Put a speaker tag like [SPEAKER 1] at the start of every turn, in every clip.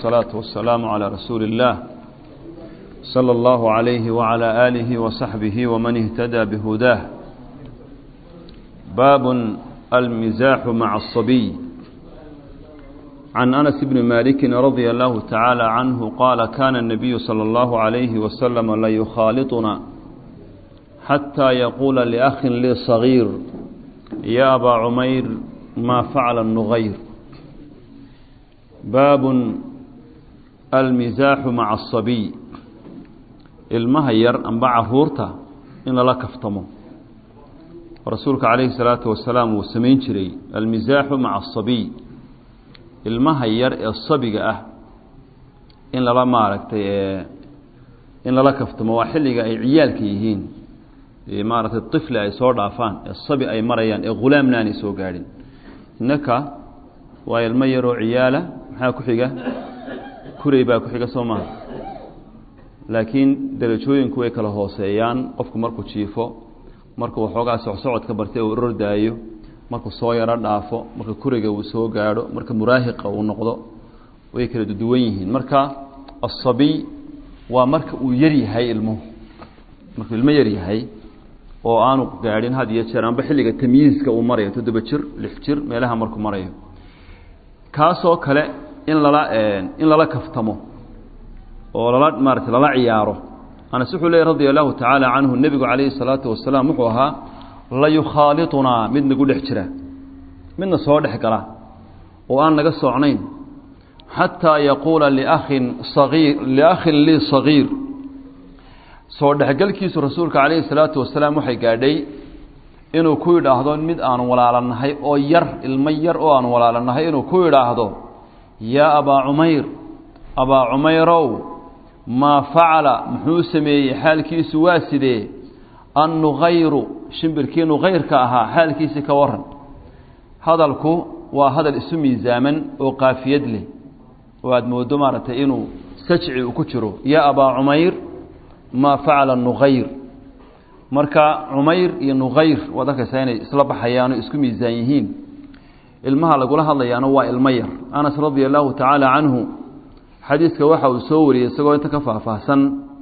[SPEAKER 1] والصلاة والسلام على رسول الله صلى الله عليه وعلى آله وصحبه ومن اهتدى بهداه باب المزاح مع الصبي عن أنس بن مالك رضي الله تعالى عنه قال كان النبي صلى الله عليه وسلم ليخالطنا حتى يقول لأخ لي صغير يا أبا عمير ما فعل النغير باب المزاح مع الصبي ilmaha yar amba caruurta in lala kaftamo rasuulka calayhi salaatu wasalaam wuu samayn jiray almisaaxu maca asabiy ilmaha yar ee sabiga ah in lala maaragtay in lala kaftamo waa xilliga ay ciyaalka yihiin maaragtay tifli ay soo dhaafaan ee sabi ay marayaan ee ghulaamna aanay soo gaadhin innaka waa ilmo yaroo ciyaala maxaa ku xiga kuray baa ku xiga soo maha laakiin darajooyinku way kala hooseeyaan qofku markuu jiifo markuu waxoogaa socsocodka bartay uu rordaayo markuu soo yaro dhaafo marka kuriga uu soo gaadho marka muraahiqa uu noqdo way kala duwan yihiin marka asabiy waa marka uu yar yahay ilmuhu markuu ilmo yar yahay oo aanu gaadhin had iyo jeer amba xilliga tamyiiska uu marayo toddoba jir lix jir meelaha markuu marayo kaasoo kale in lala in lala kaftamo oo lala maarata lala ciyaaro anas wuxuu leeyay radia allahu tacaala canhu nebigu calayhi salaatu wasalaam wuxuu ahaa layukhaalitunaa mid nagu dhex jira midna soo dhex gala oo aan naga socnayn xataa yaquula liakhin sagiir liakhin lii sagiir soo dhexgelkiisu rasuulka calayhi salaatu wasalaam waxay gaadhay inuu ku yidhaahdo mid aanu walaalanahay oo yar ilmo yar oo aanu walaalanahay inuu ku yidhaahdo yaa abaa cumayr abaa cumayrow maa facala muxuu sameeyey xaalkiisu waa sidee annugayru shimbirkii nugayrka ahaa xaalkiisii ka waran hadalku waa hadal isu miisaaman oo qaafiyad leh oo aada moodo maaragtay inuu sajci uu ku jiro yaa abaa cumayr maa facala nugayr marka cumayr iyo nugayr waad arkaysaa inay isla baxayaano isku miisaan yihiin ilmaha lagula hadlayaana waa ilmo yar anas radia allahu tacaala canhu xadiiska waxa uu soo wariyey isagoo inta ka faahfaahsan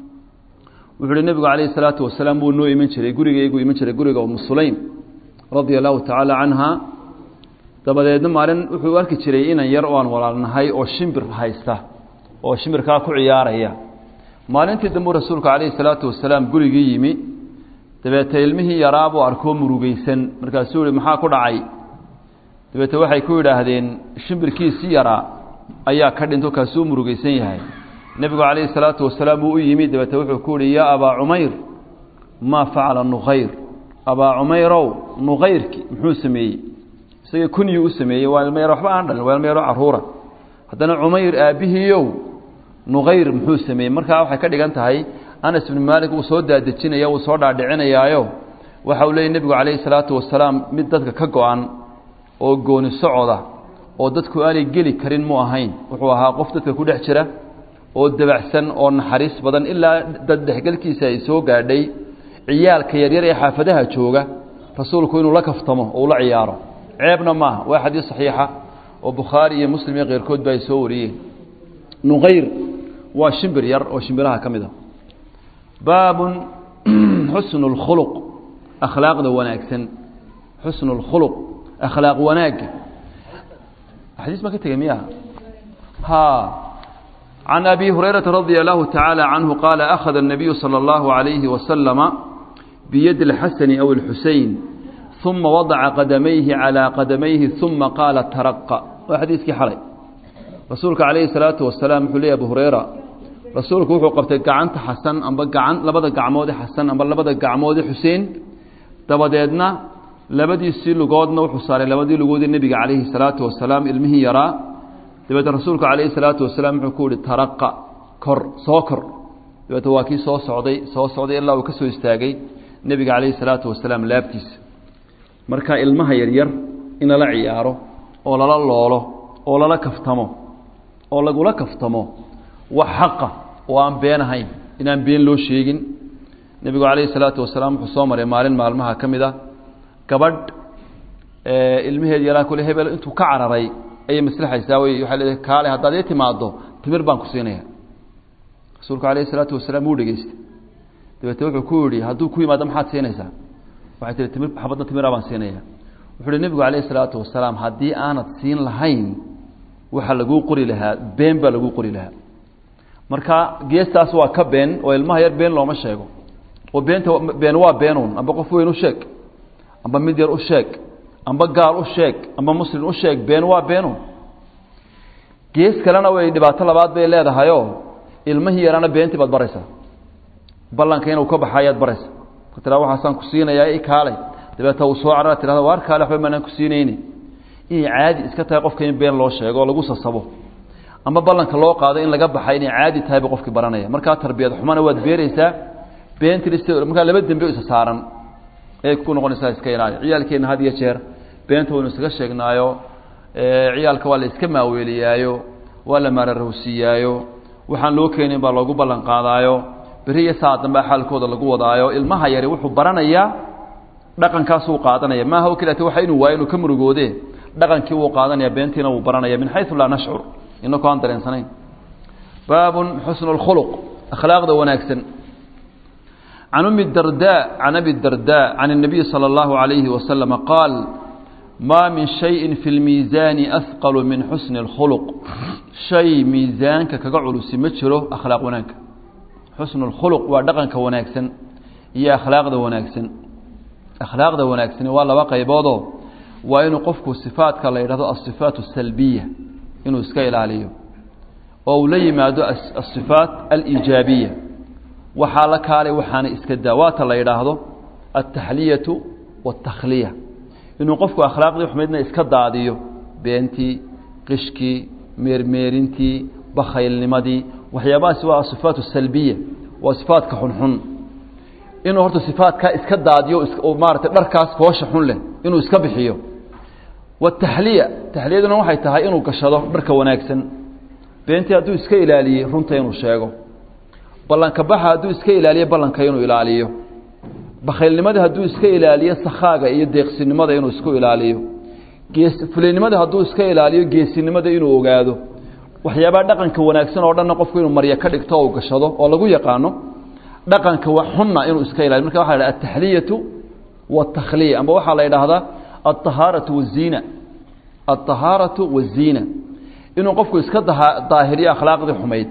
[SPEAKER 1] wuxuu uhi nebigu calayhi salaatu wasalaam wuu noo iman jiray gurigaygu iman jiray guriga umu sulaym radia allahu tacaala canha dabadeedna maalin wuxuu arki jiray inan yar oo aan walaalnahay oo shimbir haysta oo shimbirkaa ku ciyaaraya maalintii dambuu rasuulku calayhi salaatu wasalaam gurigii yimi dabeete ilmihii yaraabuu arkoo murugeysan markaasuu yihi maxaa ku dhacay dabeete waxay ku yidhaahdeen shimbirkiisii yaraa ayaa ka dhinto kaasuu murugeysan yahay nebigu calayhi salaatu wasalaam wuu u yimi dabeete wuxuu ku yihi yaa abaa cumayr maa facala nugayr abaa cumayrow nugayrki muxuu sameeyey isagii kunyuu u sameeyey waa ilmo yar waxba aan dhalin waa ilmo yaro caruura haddana cumayr aabbihiiow nugayr muxuu sameeyey markaa waxay ka dhigan tahay anas ibnu maalik wuu soo daadejinaya wuu soo dhaadhicinayaayo waxa uu leeyay nebigu calayhi salaatu wasalaam mid dadka ka go-an oo gooni socoda oo dadku aanay geli karin mu ahayn wuxuu ahaa qof dadka ku dhex jira oo dabacsan oo naxariis badan ilaa dad dhexgelkiisa ay soo gaadhay ciyaalka yaryar ee xaafadaha jooga rasuulku inuu la kaftamo oo ula ciyaaro ceebna maaha waa xadiis saxiixa oo bukhaari iyo muslim iyo keyrkoodba ay soo wariyeen nuqayr waa shimbir yar oo shimbiraha ka mid a baabun xusnu اlkhuluq akhlaaqda wanaagsan xusnu اlkhuluq akhlaaq wanaagga xadiis ma ka tegey miya ha can abi hurayrata radia allahu tacaala canhu qaala akhada الnabiyu salى اllahu عalayhi wasalama biyadi اlxasani aw اlxusein uma wadaca qadamayhi calىa qadamayhi uma qaala taraqa waa xadiiskii xalay rasuulka calayhi salaatu wasalaam wuxuu leeyay abu hureyra rasuulku wuxuu qabtay gacanta xasan amba gacan labada gacmoode xasan amba labada gacmoode xuseen dabadeedna labadiisii lugoodna wuxuu saaray labadii lugoodee nebiga calayhi salaatu wasalaam ilmihii yaraa dabeete rasuulku calayhi salaatu wasalaam wuxuu ku yihi taraqa kor soo kor dabeete waa kii soo socday soo socday ilaa uu ka soo istaagay nebiga calayhi salaatu wasalaam laabtiisa marka ilmaha yaryar in lala ciyaaro oo lala loolo oo lala kaftamo oo lagula kaftamo wax xaqa oo aan been ahayn inaan been loo sheegin nebigu calayhi salaatu wasalaam wuxuu soo maray maalin maalmaha ka mid a gabadh ilmaheed yaraa kule hebel intuu ka cararay ayay maslaxaysaa wey waxay leedahay kaale haddaad ii timaaddo timir baan ku siinaya rasuulku alayh isalaatu wasalaam wuu dhegeystay dabeete wuxuu ku yihi hadduu ku yimaado maxaad siinaysaa waxay tihi timir xabadda timira baan siinaya wuxuu uhi nebigu calayh isalaatu wasalaam haddii aanad siin lahayn waxaa laguu qori lahaa been baa laguu qori lahaa marka geestaas waa ka been oo ilmaha yar been looma sheego oo beenta been waa beenuun amba qof weyn u sheeg amba mid yar u sheeg amba gaal u sheeg amba muslim u sheeg been waa beenuun gees kalena way dhibaato labaad bay leedahayoo ilmihii yarana beentii baad baraysaa ballanka inuu ka baxa ayaad baraysa tira waxaasaan ku siinayaa i kaalay dabeeta uu soo carara tirahda waar kaale waxba maanaan ku siinayni inay caadi iska tahay qofka in been loo sheego oo lagu sasabo ama ballanka loo qaado in laga baxay inay caadi tahay ba qofkii baranaya markaa tarbiyad xumana waad beereysaa beentii markaa laba dembe isa saaran ayay ku noqonaysaa iska ilaali ciyaalkeenna had iyo jeer beenta waynu isaga sheegnaayo ciyaalka waa la iska maaweeliyaayo waa la maararowsiiyaayo waxaan loo keenin baa loogu ballan qaadaayo beri iyo saa dambea xaalkooda lagu wadaayo ilmaha yari wuxuu baranayaa dhaqankaasuu qaadanaya maaha o keliata waxa inuu waayo inuu ka murugoode dhaqankii wuu qaadanaya beentiina wuu baranaya min xayu laa nashcur inakoo aan dareensanayn baabun xusnu اlkhuluq akhlaaqda wanaagsan can umi darda can abi darda can الnabiy salى اllahu عalayhi wasalama qaal ma min shayin fi اlmiisaani ahqalu min xusni اlkhuluq shay miisaanka kaga culusi ma jiro akhlaaq wanaagka xusnu اlkhuluq waa dhaqanka wanaagsan iyo akhlaaqda wanaagsan akhlaaqda wanaagsani waa laba qayboodoo waa inuu qofku sifaadka la yidhahdo asifaat asalbiya inuu iska ilaaliyo oo uu la yimaado asifaat alijaabiya waxaa la kaalay waxaana iska daa waata la yidhaahdo altaxliyatu waاtakhliya inuu qofku akhlaaqdii xumaydna iska daadiyo beentii qishkii meermeerintii bakhaylnimadii waxyaabahaasi waa asifaat asalbiya waa sifaatka xunxun inuu horta sifaatkaa iska daadiyo maarata dharkaas foosha xun leh inuu iska bixiyo wataxliya taxliyaduna waxay tahay inuu gashado dharka wanaagsan beentii hadduu iska ilaaliyey runta inuu sheego ballanka baxa hadduu iska ilaaliyo ballanka inuu ilaaliyo bakhaylnimada hadduu iska ilaaliyo sakhaaga iyo deeqsinimada inuu isku ilaaliyo gees fulaynimada hadduu iska ilaaliyo geesinimada inuu ogaado waxyaabaha dhaqanka wanaagsan oo dhanna qofku inuu marya ka dhigto oo gashado oo lagu yaqaano dhaqanka xunna inuu iska ilaaliyo marka waxa la dhaha ataxliyatu waatakhliya amba waxaa la yidhaahdaa alطahaaratu waziina alطahaaratu waziina inuu qofku iska daahiriyo akhlaaqdii xumayd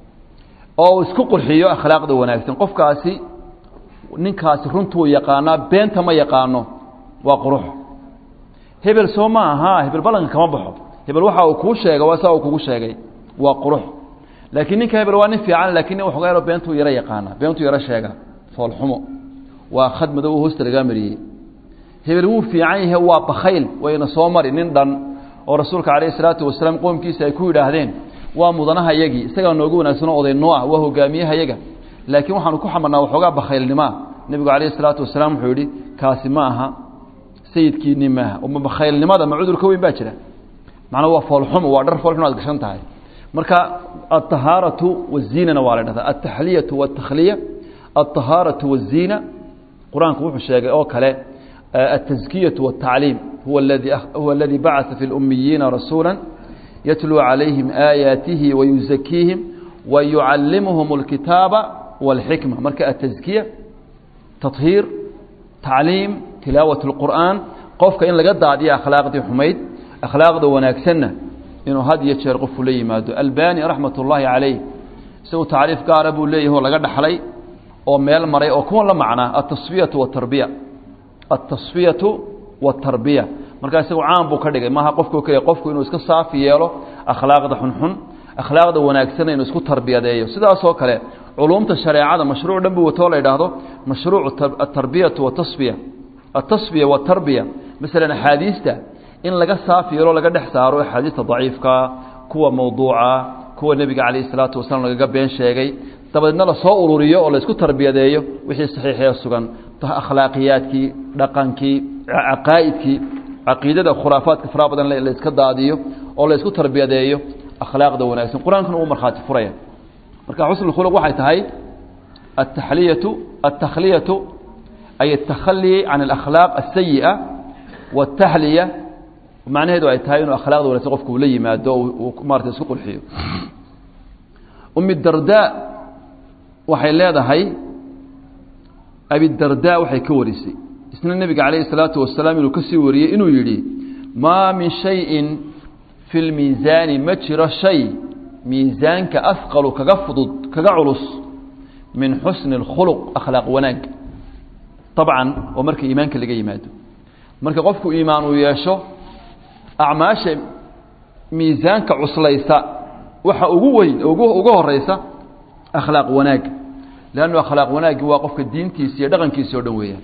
[SPEAKER 1] oo uu isku qurxiyo akhlaaqda wanaagsan qofkaasi ninkaasi runtuu yaqaanaa beenta ma yaqaano waa qurux hebel soo ma aha hebel ballanka kama baxo hebel waxa uu kuu sheega waa saa uu kugu sheegay waa qurux laakiin ninka hebel waa nin fiican laakiin nin waxoogaa yaro beentuu yaro yaqaana beentuu yaro sheega foolxumo waa khad madow hoosta lagaa mariyey hebel wuu fiican yahay waa bakhayl wayna soo mari nin dhan oo rasuulka calayhi salaatu wasalaam qoomkiisa ay ku yidhaahdeen waa mudanaha yagii isagaa noogu wanaagsanoo oday noo ah waa hogaamiyaha yaga laakiin waxaanu ku xamarnaa waxoogaa bakhaylnimaa nebigu calayhi salaatu wasalaam wuxuu yidhi kaasi ma aha sayidkiinni maaha ma bakhaylnimada ma cudurka weyn baa jira macnaa waa foolxumo waa dhar foolxum aad gashan tahay marka alطahaaratu waziinana waa la dhahdaa altaxliyatu wاtakhliya alطahaaratu waziina qur-aanku wuxuu sheegay oo kale التزكية والتعليم هو الذي هو الذي بعث في الأميين رسولا يتلو عليهم آياته ويزكيهم ويعلمهم الكتاب والحكمة مركة التزكية تطهير تعليم تلاوة القرآن قفك إن لقد عدي أخلاق دي حميد أخلاق دي وناكسنة إنه هذه يتشير قف لي مادو الباني رحمة الله عليه سو تعريف قارب لي هو لقد حلي أو ميل مري أو كون لمعنى التصفية والتربية altasfiyatu watarbiya markaa isagu caan buu ka dhigay maaha qofku keliya qofku inuu iska saafi yeelo akhlaaqda xunxun akhlaaqda wanaagsanna inuu isku tarbiyadeeyo sidaasoo kale culumta shareecada mashruuc dhan buu watoo la yidhaahdo mashruuc atarbiyatu watasfiya atasfiya watarbiya masalan axaadiista in laga saafi yeelo laga dhex saaro axaadiista daciifkaa kuwa mawduuca kuwa nebiga calayhi salaatu wasalaam lagaga been sheegay dabadeedna lasoo ururiyo oo laysku tarbiyadeeyo wixii saxiixee sugan akhlaaqiyaadkii dhaqankii caqaa'idkii caqiidada khuraafaadka faraha badan la iska daadiyo oo la isku tarbiyadeeyo akhlaaqda wanaagsan qur-aankuna uu markhaati furaya marka xusn khuluq waxay tahay ataxliyatu altakhliyatu ay atakhali can alakhlaaq asayi'a wataxliya macnaheedu ay tahay inuu akhlaaqda wanagsan qofku uu la yimaado uu maarata isku qurxiyo umi dardaa waxay leedahay abidardaa waxay ka warisay isna nebiga calayhi salaatu wasalaam inuu ka sii wariyey inuu yidhi maa min shayin fi lmiisaani ma jiro shay miisaanka asqalu kaga fudud kaga culus min xusni اlkhuluq akhlaaq wanaag طabcan oo marka iimaanka laga yimaado marka qofku iimaan uu yeesho acmaasha miisaanka cuslaysa waxa ugu weyn uga horeysa akhlaaq wanaag lannu akhlaaq wanaagi waa qofka diintiisa iyo dhaqankiisa o dhan weeyaan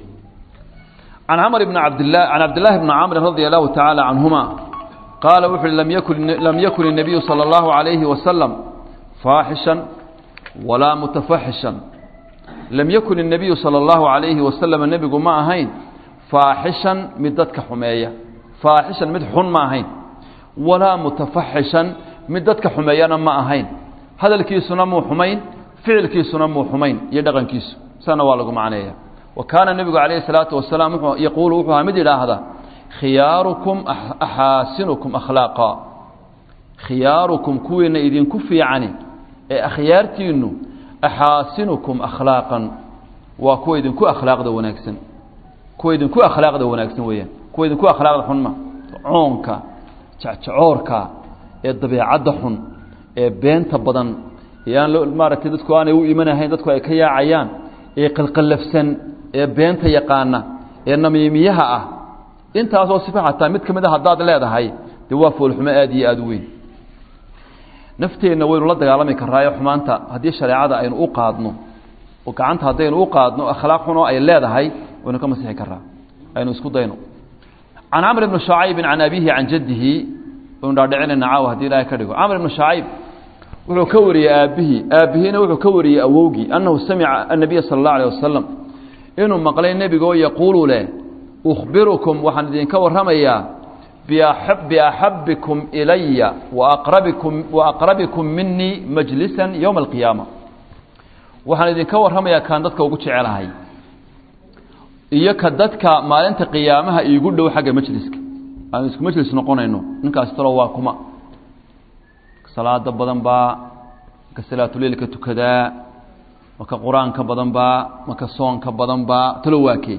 [SPEAKER 1] can camr bn abdlah can cabdillahi bni camrin radi allahu tacaala canhuma qaala wuxu uhi lam yakun lam yakun الnabiyu salى اllahu عalayhi wasalam faaxishan walaa mutafaxishan lam yakun الnabiyu salى اllahu عalayhi wasalam nebigu ma ahayn faaxishan mid dadka xumeeya faaxishan mid xun ma ahayn walaa mutafaxishan mid dadka xumeeyana ma ahayn hadalkiisuna muu xumayn ficilkiisuna muu xumayn iyo dhaqankiisu sana waa lagu macneeya wa kaana nebigu calayhi salaatu wasalaam wuxuu yaquulu wuxuu ahaa mid yidhaahda khiyaarukum axaasinukum akhlaaqa khiyaarukum kuwiina idinku fiicani ee akhyaartiinnu axaasinukum akhlaaqan waa kuwa idinku akhlaaqda wanaagsan kuwa idinku akhlaaqda wanaagsan weeyaan kuwa idinku akhlaaqda xunma coonka jacjacoorka ee dabeecadda xun ee beenta badan ee aan maaragtay dadku aanay u imanahayn dadku ay ka yaacayaan ee qalqallafsan ee beenta yaqaana ee namiimiyaha ah intaasoo sifa xataa mid ka mid a haddaad leedahay dee waa foolxumo aada iyo aada u weyn nafteenna waynu la dagaalami karaayo xumaanta haddii shareecada aynu u qaadno oo gacanta haddaynu u qaadno akhlaaq xunoo ay leedahay waynu ka masixi karaa aynu isku dayno can camr bni shucaybin can abihi can jaddihi waynu dhaadhicinayna caawa hadii ilaahay ka dhigo camr ibni shucayb wuxuu ka wariyey aabbihii aabbihiina wuxuu ka wariyey awowgii annahu samica annabiya sala allahu alayh wasalam inuu maqlay nebigoo yaquulu leh ukhbirukum waxaan idinka warramayaa biaxabbikum ilaya waaqrabikum waaqrabikum minii majlisan yowma alqiyaama waxaan idinka warramayaa kaan dadka ugu jecelahay iyo ka dadka maalinta qiyaamaha iigu dhow xagga majliska aanu isku majlis noqonayno ninkaas talo waa kuma salaada badan baa maka salaatuleilka tukadaa maka qur-aanka badan baa maka soonka badan baa talo waakee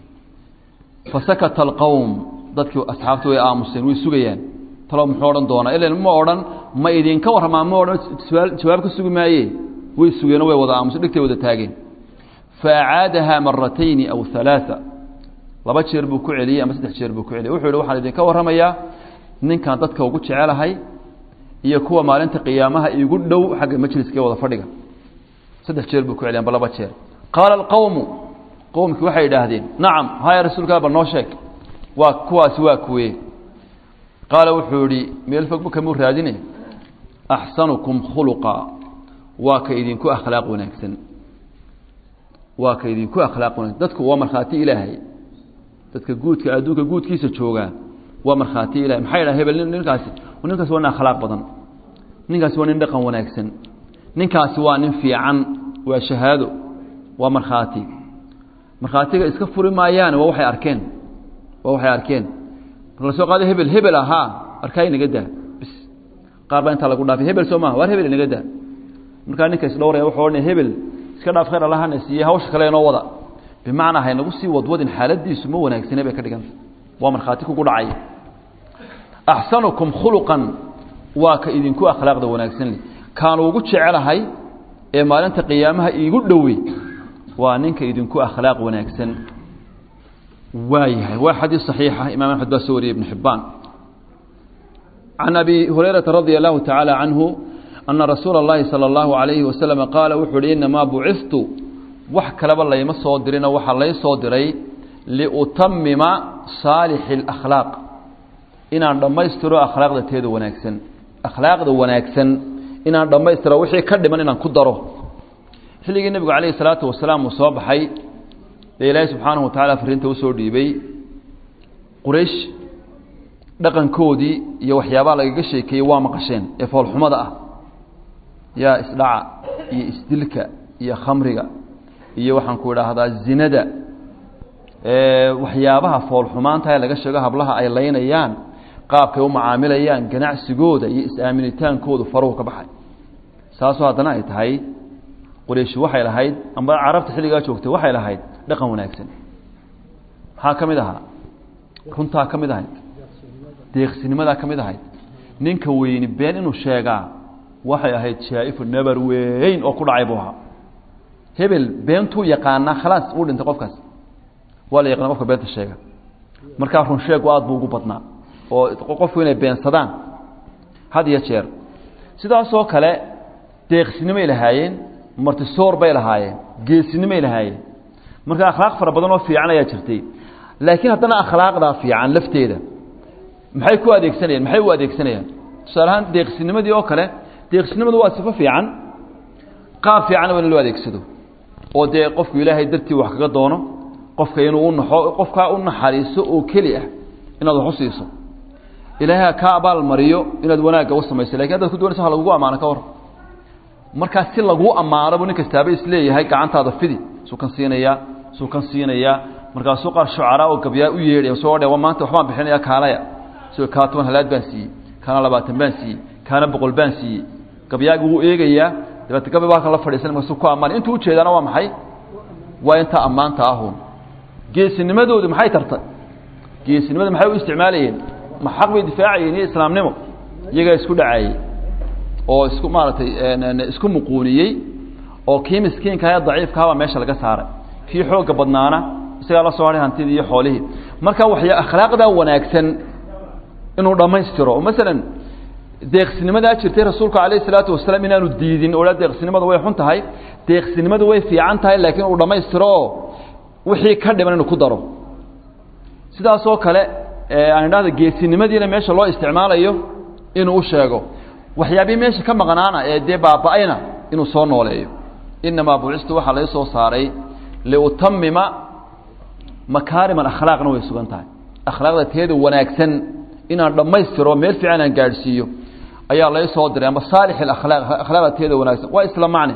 [SPEAKER 1] fasakata alqowm dadkii asxaabtu way aamuseen way sugayaan talo muxuu odhan doonaa ilan ma odhan ma idinka warramaa ma odhan jawaab ka sugi maaye way sugeenoo way wada aamuseen dhigtay wada taageen faacaadahaa maratayni aw halaaa laba jeer buu ku celiyey ama saddex jeer buu ku celiyey wuxuu yihi waxaan idinka warramayaa ninkan dadka ugu jecelahay iyo kuwa maalinta qiyaamaha igu dhow xagga majliska ee wada fadhiga saddex jeer buu ku celiyan ba laba jeer qaala alqowmu qowmkii waxay idhaahdeen nacam haya rasuulkaa bal noo sheeg waa kuwaasi waa kuwee qaala wuxuu yihi meel fog kamuu raadine axsanukum khuluqa waa ka idinku akhlaaq wanaagsan waa ka idinku akhlaaq wanaagsan dadku waa markhaati ilaahay dadka guudka adduunka guudkiisa joogaa waa markhaati ilahay maxay dhaha hebel ninkaasi ninkaasi waa nin akhlaaq badan ninkaasi waa nin dhaqan wanaagsan ninkaasi waa nin fiican waa shahaado waa markhaati markhaatiga iska furi maayaane waa waxay arkeen waa waxay arkeen marka la soo qaado hebel hebel ahaa arkaa inaga daa bis qaar baa intaa lagu dhaafay hebel soo maha waar hebel inaga daa markaa ninka isdhowraya wuxuu odhanaya hebel iska dhaaf khayr allahana siiye hawsha kale inoo wada bimacnaa haynagu sii wadwadin xaaladiisu ma wanaagsane bay ka dhiganta waa markhaati kugu dhacay axsanukum khuluqan waa ka idinku akhlaaqda wanaagsan leh kaanu ugu jecelahay ee maalinta qiyaamaha iigu dhowey waa ninka idinku akhlaaq wanaagsan waayahay waa xadiis صaxiixa imam axmed baa soo wariyey ibn xibaan can abi hurayrata radia allahu tacaala canhu ana rasuula اllahi salى اllahu alayhi wasalama qaala wuxuu uhi inamaa bucistu wax kaleba layma soo dirino waxaa lay soo diray liutamima saalixi اlakhlaaq inaan dhammaystiro akhlaaqda teeda wanaagsan akhlaaqda wanaagsan inaan dhammaystiro wixii ka dhiman inaan ku daro xilligii nebigu calayhi salaatu wasalaam uu soo baxay ee ilaahay subxaanahu watacaala fariinta usoo dhiibay quraysh dhaqankoodii iyo waxyaabaha lagaga sheekeeyey waa maqasheen ee foolxumada ah yaa isdhaca iyo isdilka iyo khamriga iyo waxaan ku idhaahdaa zinada waxyaabaha foolxumaanta ee laga sheego hablaha ay laynayaan qaabkay u macaamilayaan ganacsigooda iyo is-aaminitaankoodu faruhu ka baxay taasoo haddana ay tahay qurayshi waxay lahayd amba carabta xilligaa joogtay waxay lahayd dhaqan wanaagsan maxaa ka mid ahaa runtaa ka mid ahayd deeqsinimadaa ka mid ahayd ninka weyni been inuu sheegaa waxay ahayd jaa-ifu nabar weyn oo ku dhacay buu ahaa hebel beentuu yaqaanaa khalaas uu dhintay qofkaas waa la yaqana qofka beenta sheega markaa run sheegu aad buu ugu badnaa oo qofku inay beensadaan had iyo jeer sidaasoo kale deeqsinimay lahaayeen martisoor bay lahaayeen geesinimay lahaayeen marka akhlaaq fara badan oo fiican ayaa jirtay laakiin haddana akhlaaqdaa fiican lafteeda maxay ku adeegsanayaan maxay u adeegsanayaan tusaale ahaan deeqsinimadii oo kale deeqsinimadu waa sifo fiican qaab fiicanna waa in loo adeegsado oo dee qofku ilaahay dartii wax kaga doono qofka inuu u naxo qofkaa u naxariiso oo keli ah inaad wax u siiso ilaahay ha kaa abaal mariyo inaad wanaagga u samayso lakin haddaad ku doonaysa ha lagugu ammaano ka war markaa si laguu ammaanobu nin kastaaba isleeyahay gacantaada fidi suu kan siinayaa suu kan siinayaa markaasuu qaar shucaraa oo gabyaa u yeedhay soo dhe maanta waxbaan bixinaya kaalaya si kaa toban halaad baan siiyey kaana labaatan baan siiyey kaana boqol baan siiyey gabyaagi wuu eegayaa dabeete gabi baa kan la fadhiisan markaasuu ku ammaanay intuu ujeedaana waa maxay waa intaa ammaanta ahuun geesinimadoodu maxay tartay geesinimada maxay u isticmaalayeen ma xaq bay difaacayeen iyo islaamnimo iyagaa isku dhacaayey oo isku maaragtay isku muquuniyey oo kii miskiinkaha ee daciifkahabaa meesha laga saaray kii xoogga badnaana isagaa la soo hahay hantidii iyo xoolihii marka waxya akhlaaqdaa wanaagsan inuu dhammaystiro oo masalan deeqsinimadaa jirtay rasuulku calayh isalaatu wasalaam inaanu diidin oha deeqsinimadu way xun tahay deeqsinimadu way fiican tahay laakiin uu dhammaystiro oo wixii ka dhiman inuu ku daro sidaasoo kale aan idhahda geesinimadiina meesha loo isticmaalayo inuu u sheego waxyaabihii meesha ka maqnaana ee dee baaba-ayna inuu soo nooleeyo inamaa bucistu waxaa lai soo saaray liutamima makaarim alakhlaaqna way sugan tahay akhlaaqda teeda wanaagsan inaan dhammaystiro meel fiican aan gaadhsiiyo ayaa lai soo diray ama saalix alakhlaaq akhlaaqda teeda wanaagsan waa isla macne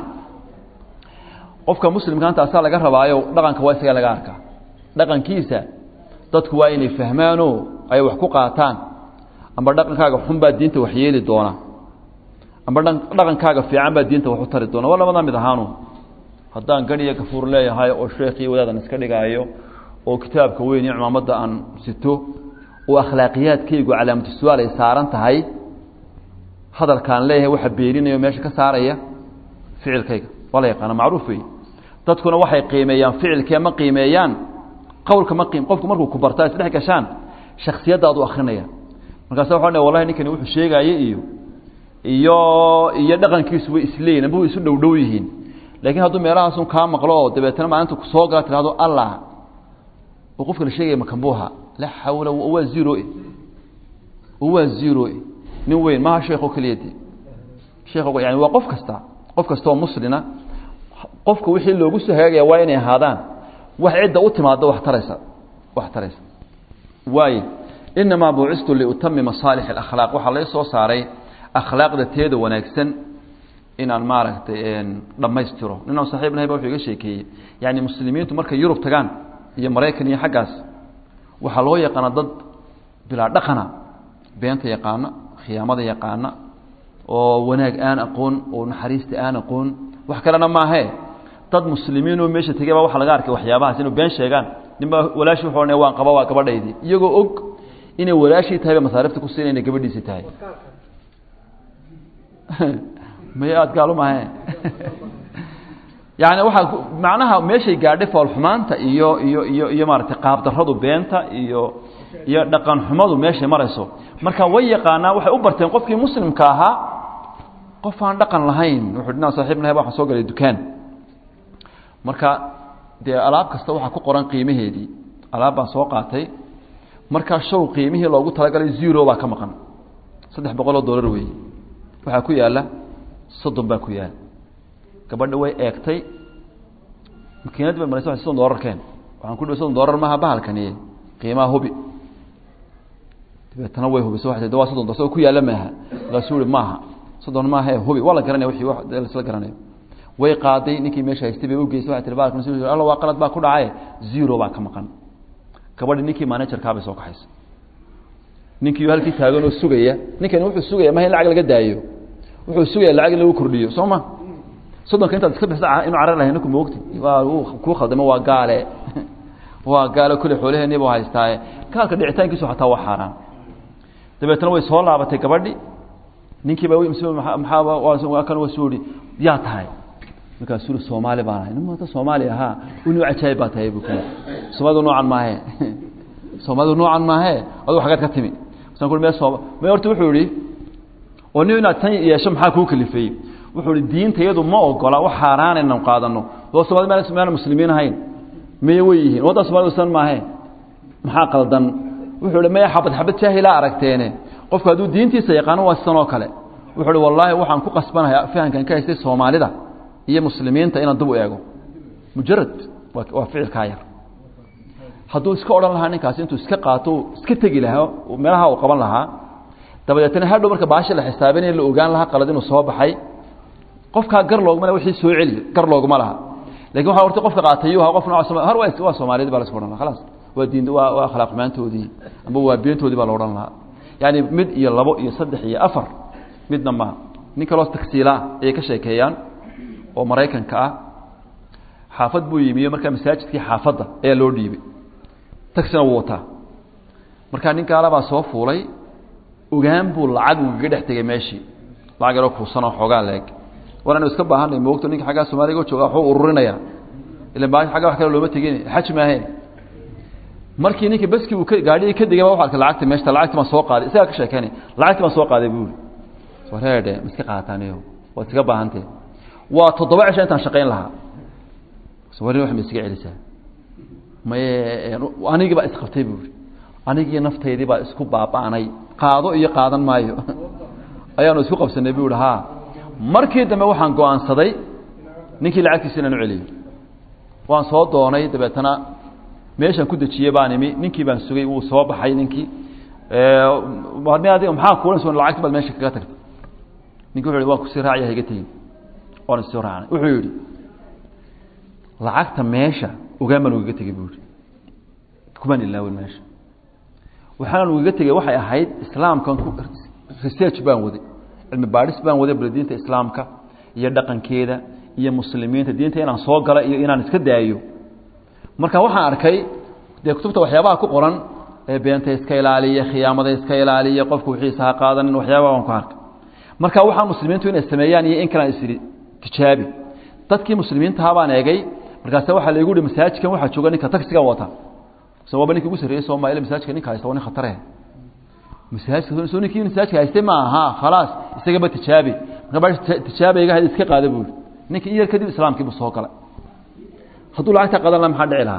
[SPEAKER 1] qofka muslimka intaasaa laga rabaayo dhaqanka waa isaga laga arkaa dhaqankiisa dadku waa inay fahmaanoo ay wax ku qaataan amba dhaqankaaga xun baa diinta wax yeeli doona amba dhaqankaaga fiican baa diinta wax u tari doona waa labada mid ahaanu haddaan gadhiyo gafuur leeyahay oo sheekii wadaadan iska dhigaayo oo kitaabka weyn iyo cimaamadda aan sito oo akhlaaqiyaadkaygu calaamatu su-aal ay saaran tahay hadalkaan leeyahay waxa beeninayo meesha ka saaraya ficilkayga waa la yaqaana macruuf wey dadkuna waxay qiimeeyaan ficilkee ma qiimeeyaan qawlka ma qiim qofku markuu ku bartaa isdhex gashaan shaksiyaddaadu akrinaya markaasa waxa dha wallahi ninkani wuxuu sheegaaye iyo iyo iyo dhaqankiisu way isleeyihin amba way isu dhow dhow yihiin laakiin hadduu meelahaasun kaa maqlo oo dabeetana maalinta kusoo gala tirahdo allah oo qofka la sheegaya makambuuha laa xawla waa zero waa zero nin weyn maha sheekho keliya de sheekh yani waa qof kasta qof kasta oo muslina qofka wixii loogu soo hagaagaya waa inay ahaadaan wax cidda u timaado wax taraysa wax taraysa waayo inamaa buucistu liutamima saalix alakhlaaq waxaa lai soo saaray akhlaaqda teeda wanaagsan inaan maaragtay dhammaystiro ninaan saxiib nahay ba wuxuu iga sheekeeyey yani muslimiintu markay yurub tagaan iyo maraykan iyo xaggaas waxaa loo yaqaana dad bilaa dhaqana beenta yaqaana khiyaamada yaqaana oo wanaag aan aqoon oo naxariista aan aqoon wax kalena maahee dad muslimiinoo meesha tegey baa waxa laga arkay waxyaabahaas inuu been sheegaan ninbaa walaashi wuxuu odhanaya waan qaba waa gabadhaydii iyagoo og inay walaashii tahay ba masaarifta ku siinay inay gabadhiisii tahay may aada gaalu maahe yani waxaa macnaha meeshay gaadhay foolxumaanta iyo iyo iyo iyo maaragtay qaabdarradu beenta iyo iyo dhaqan xumadu meeshay marayso marka way yaqaanaa waxay u barteen qofkii muslimka ahaa qof aan dhaqan lahayn wuxuu dhinaa saaxiib nahay waxaan soo galay dukaan marka dee alaab kasta waxaa ku qoran qiimaheedii alaab baan soo qaatay markaa show qiimihii loogu talagalay zero baa ka maqan saddex boqol oo dollar weeye waxaa ku yaalla soddon baa ku yaala gabadha way eegtay makiinad bay maraysa soddon dollar keen waxaan ku dhi soddon dollar maaha bahalkani qiimaha hubi dabeetana way hubiso waxay tii waa soddon dollar ku yaalla maaha markaasuu ihi maaha soddon maaha ee hubi waa la garanaya wixii wax laisla garanayo way qaaday ninkii meesha haystay bay u geysay waxay tihi bahalkan alla waa qalad baa ku dhacay zero baa ka maqan gabadhi ninkii managerkaa bay soo kaxaysa ninkii halkii taagan oo sugaya ninkani wuxuu sugaya maha in lacag laga daayo wuxuu sugaya lacag in lagu kordhiyo soo ma soddonka intaad iska bixisa inu carar lahay ninku moogti waa kuu khaldamo waa gaale waa gaale kule xoolaheennii buu haystaaye gaalka dhicitaankiisu xataa waa xaaraan dabeetna way soo laabatay gabadhi ninkiiba maxaa kan waa suu ihi yaa tahay markaasuu ihi soomaali baan ahay nimata soomaali ahaa inu cajaayib baa tahay bu ku soomaalidu noocan maahe soomaalidu noocan maahe adugu xaggeed ka timi masaan ku me sooma me horta wuxuu ihi oo nin inaad tan yeesho maxaa kuu kalifeeyey wuxuu ihi diinta iyadu ma ogola wax xaaraan inaan qaadano oo soomali maan muslimiin ahayn miye way yihiin waddan somalida san maahe maxaa qaldan wuxuu ihi maya xabad xabad jaahilaa aragteene qofku hadduu diintiisa yaqaano waa sidan oo kale wuxuu ihi wallaahi waxaan ku qasbanahay fahamkan ka haystay soomaalida iyo muslimiinta inaan dib u eego mujarad waa ficilkaa yar hadduu iska odhan lahaa ninkaasi intuu iska qaato iska tegi lahaa meelaha uu qaban lahaa dabadeetna hadhow marka baashi la xisaabinaya la ogaan lahaa qalad inuu soo baxay qofkaa gar looguma laha wixii soo celi gar looguma laha lakin waxa horta qofka qaatayuu ahaa qof nooc har waa soomaaliyad baa la iska odhan laha khalaas waa diin waa waa akhlaaq xumaantoodii amba waa beentoodii baa la odhan lahaa yaani mid iyo labo iyo saddex iyo afar midna maha nin kaloo tagsiilaa ayay ka sheekeeyaan oo maraykanka ah xaafad buu yimiyo markaa masaajidkii xaafadda ayaa loo dhiibay tagsina wuu wataa markaa nin gaalabaa soo fuulay ogaan buu lacag ugaga dhex tegay meeshii lacag yaroo kuusanoo xoogaa leeg waananu iska baahanay moogto ninka aggaa somaaliga jooga waxuu ururinaya ila ba agga wax kale looma tegin xaj maahe markii ninkii baskii uu gaadhigii ka degay ba wa arkay lacagta meeshta lacagti baan soo qaaday isagaa ka sheekeynay lacagti baan soo qaaday buuri wareedhe ma iska qaataaniyo waad iska baahantee waa toddoba cisho intaan shaqayn lahaa warin wax ma iskaga celisaa maye anigii baa isqabtay buuri anigii naftaydii baa isku baaba'nay qaado iyo qaadan maayo ayaanu isku qabsanay bu ihi ha markii dambe waxaan go-aansaday ninkii lacagtiisa inaan u celiyo waan soo doonay dabeetana meeshaan ku dejiyey baan imi ninkii baan sugay wuu soo baxay ninkii maxaa kuulan so lacagti baad meesha kaga tagtay ninki wuxu waan kusii raacaya higa tegin waan isoo raacnay wuxuu yidhi lacagta meesha ogaan baan ugaga tegey buu yihi kumaan ilaawin meesha waxaan ugaga tegey waxay ahayd islaamkan research baan waday cilmi baadhis baan waday bal diinta islaamka iyo dhaqankeeda iyo muslimiinta diinta inaan soo gala iyo inaan iska daayo marka waxaan arkay dee kutubta waxyaabaha ku qoran ee beenta iska ilaaliya khiyaamada iska ilaaliya qofku wixiisa ha qaadanin waxyaabaha waan ku arkay marka waxaa muslimiintu inay sameeyaan iyo in kalaan isiri tijaabi dadkii muslimiintaha baan eegay markaase waxaa laygu hi masaajidkan waxaa jooga ninka tagsiga wata so waaba ninki ugu sarreeyey soomaalia masaajidka ninka haysta waa nin khatare masaajidka so ninkii masaajidka haystay ma aha khalaas isagaba tijaabi marka tijaabayga had iska qaada buuri ninka in yar kadib islaamkiibu soo galay hadduu lacagta qadan laha maxaa dhici lahaa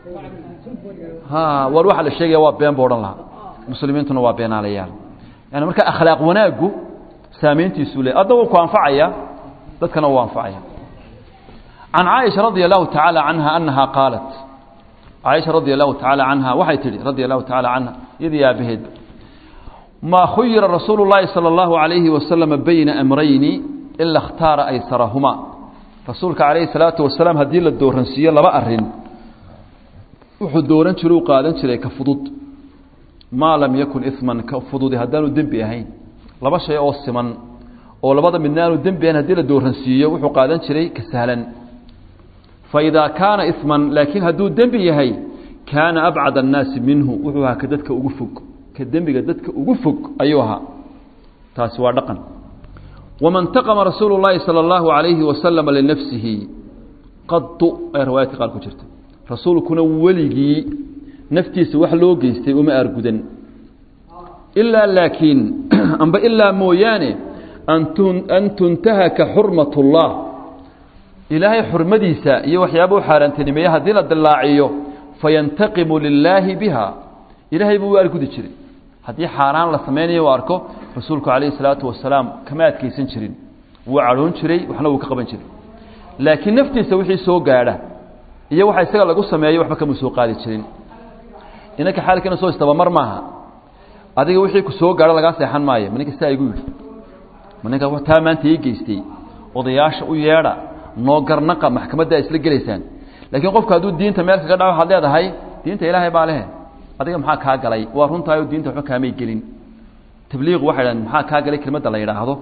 [SPEAKER 1] ha war waxaa la sheegaya waa been buu odhan lahaa muslimiintuna waa beenaalayaal yani marka akhlaaq wanaaggu saamayntiisuu le adda wuu ku anfacaya dadkana wuu anfacaya can caaisha radia allahu tacaala canha anaha qaalat caaisha radia allahu tacaala canha waxay tihi radia allahu tacaala canha iyadii aabaheedba maa khuyira rasuulu llaahi sala allahu alayhi wasalama bayna amrayni ila اkhtaara aysarahuma rasuulka calayhi salaatu wasalaam haddii la dooransiiyo laba arin wuxuu dooran jiray u qaadan jiray ka fudud maa lam yakun iman ka fududi haddaanu dembi ahayn laba shay oo siman oo labada midna aanu dembi ahayn haddii la dooransiiyo wuxuu qaadan jiray ka sahlan faidaa kaana iman laakiin hadduu dembi yahay kaana abcad annaasi minhu wuxuu ahaa ka dadka ugu fog ka dembiga dadka ugu fog ayuu ahaa taasi waa dhaqan wama اntaqama rasuulu اllaahi salى اllahu عalayhi wasalama linafsihi qadu ay riwaayadka qaar ku jirta rasuulkuna weligii naftiisa wax loo geystay uma aargudan ilaa laakiin amba ilaa mooyaane an tuntahaka xurmat اllah ilaahay xurmadiisa iyo waxyaaba u xaaraantinimeeye haddii la dillaaciyo fayantaqimu lilaahi biha ilaahay buu u argudi jiray haddii xaaraan la samaynayo u arko rasuulku calayhi salaatu wasalaam kama adkaysan jirin wuu cadhoon jiray waxna wuu ka qaban jiray laakiin naftiisa wixii soo gaadha iyo waxa isaga lagu sameeyo waxba kama soo qaadi jirin inanka xaalkiina soo istabamar maaha adiga wixii ku soo gaadho lagaa seexan maayo ma ninka sidaa igu yidhi ma ninka taa maanta ii geystay odayaasha u yeedha noo garnaqa maxkamadda isla gelaysaan laakiin qofku hadduu diinta meel kaga dhaco waxaad leedahay diinta ilaahay baa lehe adiga maxaa kaa galay waa runtaayo diinta waxba kaamay gelin tabliiqu waxay dhahan maxaa kaa galay kelmadda la yidhaahdo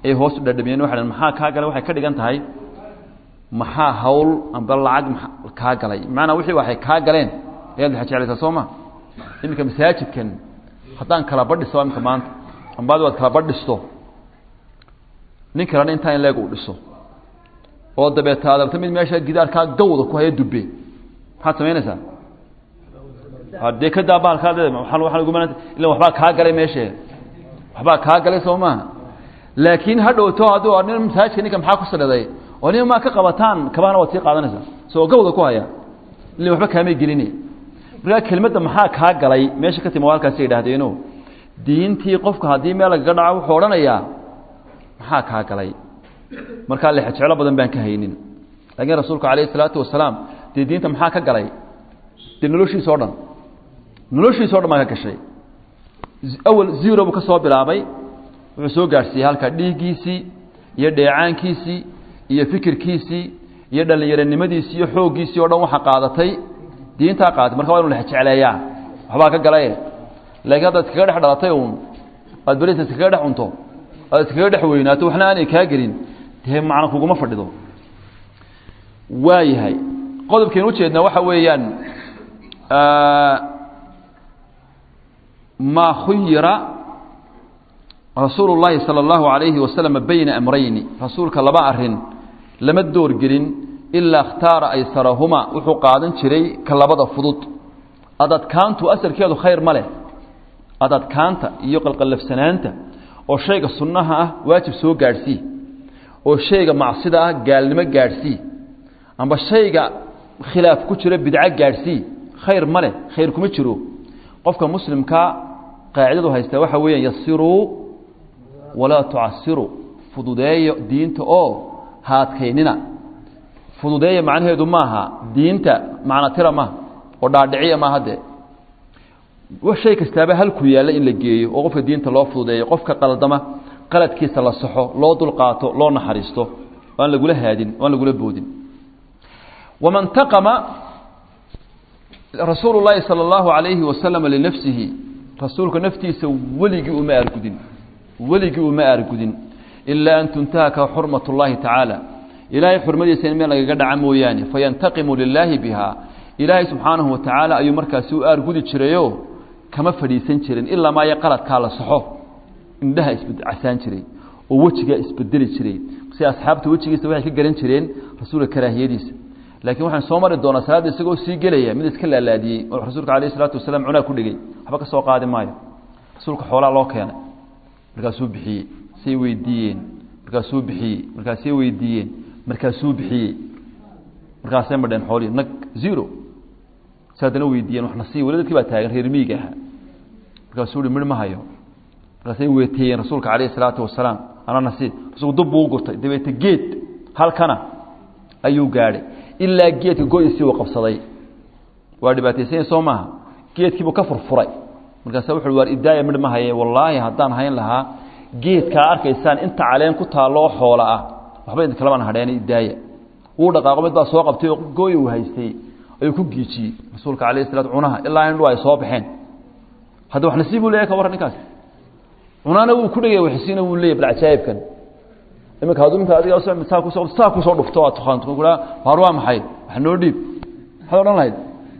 [SPEAKER 1] ayay hoos u dhadhamiyeen waxay dhaheen maxaa kaa galay waxay ka dhigan tahay maxaa hawl amba lacag kaa galay macanaa wixii waxay kaa galeen ayaad jeclaysaa soo ma iminka masaajidkan haddaan kala badhiso imika maanta ambaad waad kala badhisto nin kalena intaa in leeg uu dhiso oo dabeeta aad rabta mid meesha gidaarkaa gawda ku haya dubbe maxaad samaynaysaa dee ka daa bahalkaa ila waxbaa kaa galay meeshe waxbaa kaa galay soo maaha laakiin ha dhowto hadduu nin masaajidka ninka maxaa ku saliday oo nin maa ka qabataan kabahana waad sii qaadanaysaa soo gawda ku haya ila waxba kaamay gelini markaa kelmadda maxaa kaa galay meesha ka timi halkaasi yidhahdeeno diintii qofka haddii meel lagaga dhaco wuxuu odhanayaa maxaa kaa galay markaa lexjeclo badan baan ka haynin laakiin rasuulku calayhi isalaatu wasalaam dee diinta maxaa ka galay dee noloshiisa o dhan noloshiisa o dhan baa ka gashay awal zero buu ka soo bilaabay wuxuu soo gaadhsiiyey halkaa dhiiggiisii iyo dheecaankiisii iyo fikirkiisii iyo dhallinyaronimadiisii iyo xooggiisii o dhan waxa qaadatay diintaa qaadatay marka waa inu lexjecleeyaa waxbaa ka galaye laakiin haddaad iskaga dhex dhalatay uun aad berisa iskaga dhex cunto aad iskaga dhex weynaato waxna aanay kaa gelin dee macna kuguma fadhido waayahay qodobkaynu ujeednaa waxa weeyaan maa khuyira rasuulu llaahi salى اllahu alayhi wasalama bayna amrayni rasuulka laba arin lama doorgelin ilaa اkhtaara aysarahumaa wuxuu qaadan jiray ka labada fudud adadkaantu asalkeedu khayr ma leh adadkaanta iyo qalqallafsanaanta oo shayga sunnaha ah waajib soo gaadhsii oo shayga macsida ah gaalnimo gaadhsii amba shayga khilaaf ku jiro bidco gaadhsii khayr ma leh khayr kuma jiro qofka muslimkaa qaacidadu haystaa waxa weeyaan yasiruu walaa tucasiruu fududeeyo diinta oo haadkaynina fududeeya macnaheedu maaha diinta macna tira maaha oo dhaadhiciya maaha dee shay kastaaba halku yaalla in la geeyo oo qofka diinta loo fududeeyo qofka qaldama qaladkiisa la saxo loo dulqaato loo naxariisto aan lagula haadin aan lagula boodin waman taqama rasuulu llaahi sala allahu alayhi wasalama linafsihi rasuulka naftiisa weligii uma aargudin weligii uma aargudin ilaa an tuntahaka xurmat اllahi tacaala ilaahay xurmadiisa in meel lagaga dhaca mooyaane fayantaqimu lilaahi biha ilaahay subxaanahu wa tacaala ayuu markaasi u aargudi jirayo kama fadhiisan jirin ilaa maayo qaladkaa la saxo indhaha iscasaan jiray oo wejigaa isbedeli jiray si asxaabta wejigiisa waxay ka garan jireen rasuulka karaahiyadiisa laakiin waxaan soo mari doonaa salaadda isagoo sii gelaya mid iska laalaadiyey oo rasuulka alayh isalaatu wasalaam cunaa ku dhigay waxba ka soo qaadi maayo rasuulka xoolaa loo keenay markaasuu bixiyey say weydiiyeen markaasuu bixiyey markaasay weydiiyeen markaasuu bixiyey markaasay madheen xoolihii nag zero si haddana weydiiyeen wax nasiib weli dadkii baa taagan reer miyiga ahaa markaasuu uhi midh ma hayo markaasay weeteeyeen rasuulka calayh isalaatu wasalaam ana nasiib rasuulku dub buu u gurtay dabeete geed halkana ayuu gaadhay ilaa geedka go-isii uu qabsaday waa dhibaataysanya soo maaha geedkiibuu ka furfuray markaasa wuxu waar idaaya midh ma haye wallaahi haddaan hayn lahaa geedkaa arkaysaan inta caleen ku taalloo xoola ah waxba idin kalaban hadheen idaaya wuu dhaqaaqo mid baa soo qabtay oo gooyi uu haystay ayuu ku giijiyey rasuulka calayh salaat cunaha ilaa indhu ay soo baxeen hadda wax nasiib buu leeyahy ka warran ninkaas cunaana wuu ku dhegay waxsiina wuu leeyahy bal cajaa'ibkan iminka hadduu minka adiga saa kusoo saa kusoo dhufto aad tuqaanto kuraa waar waa maxay wax noo dhiib maxaad odhan lahayd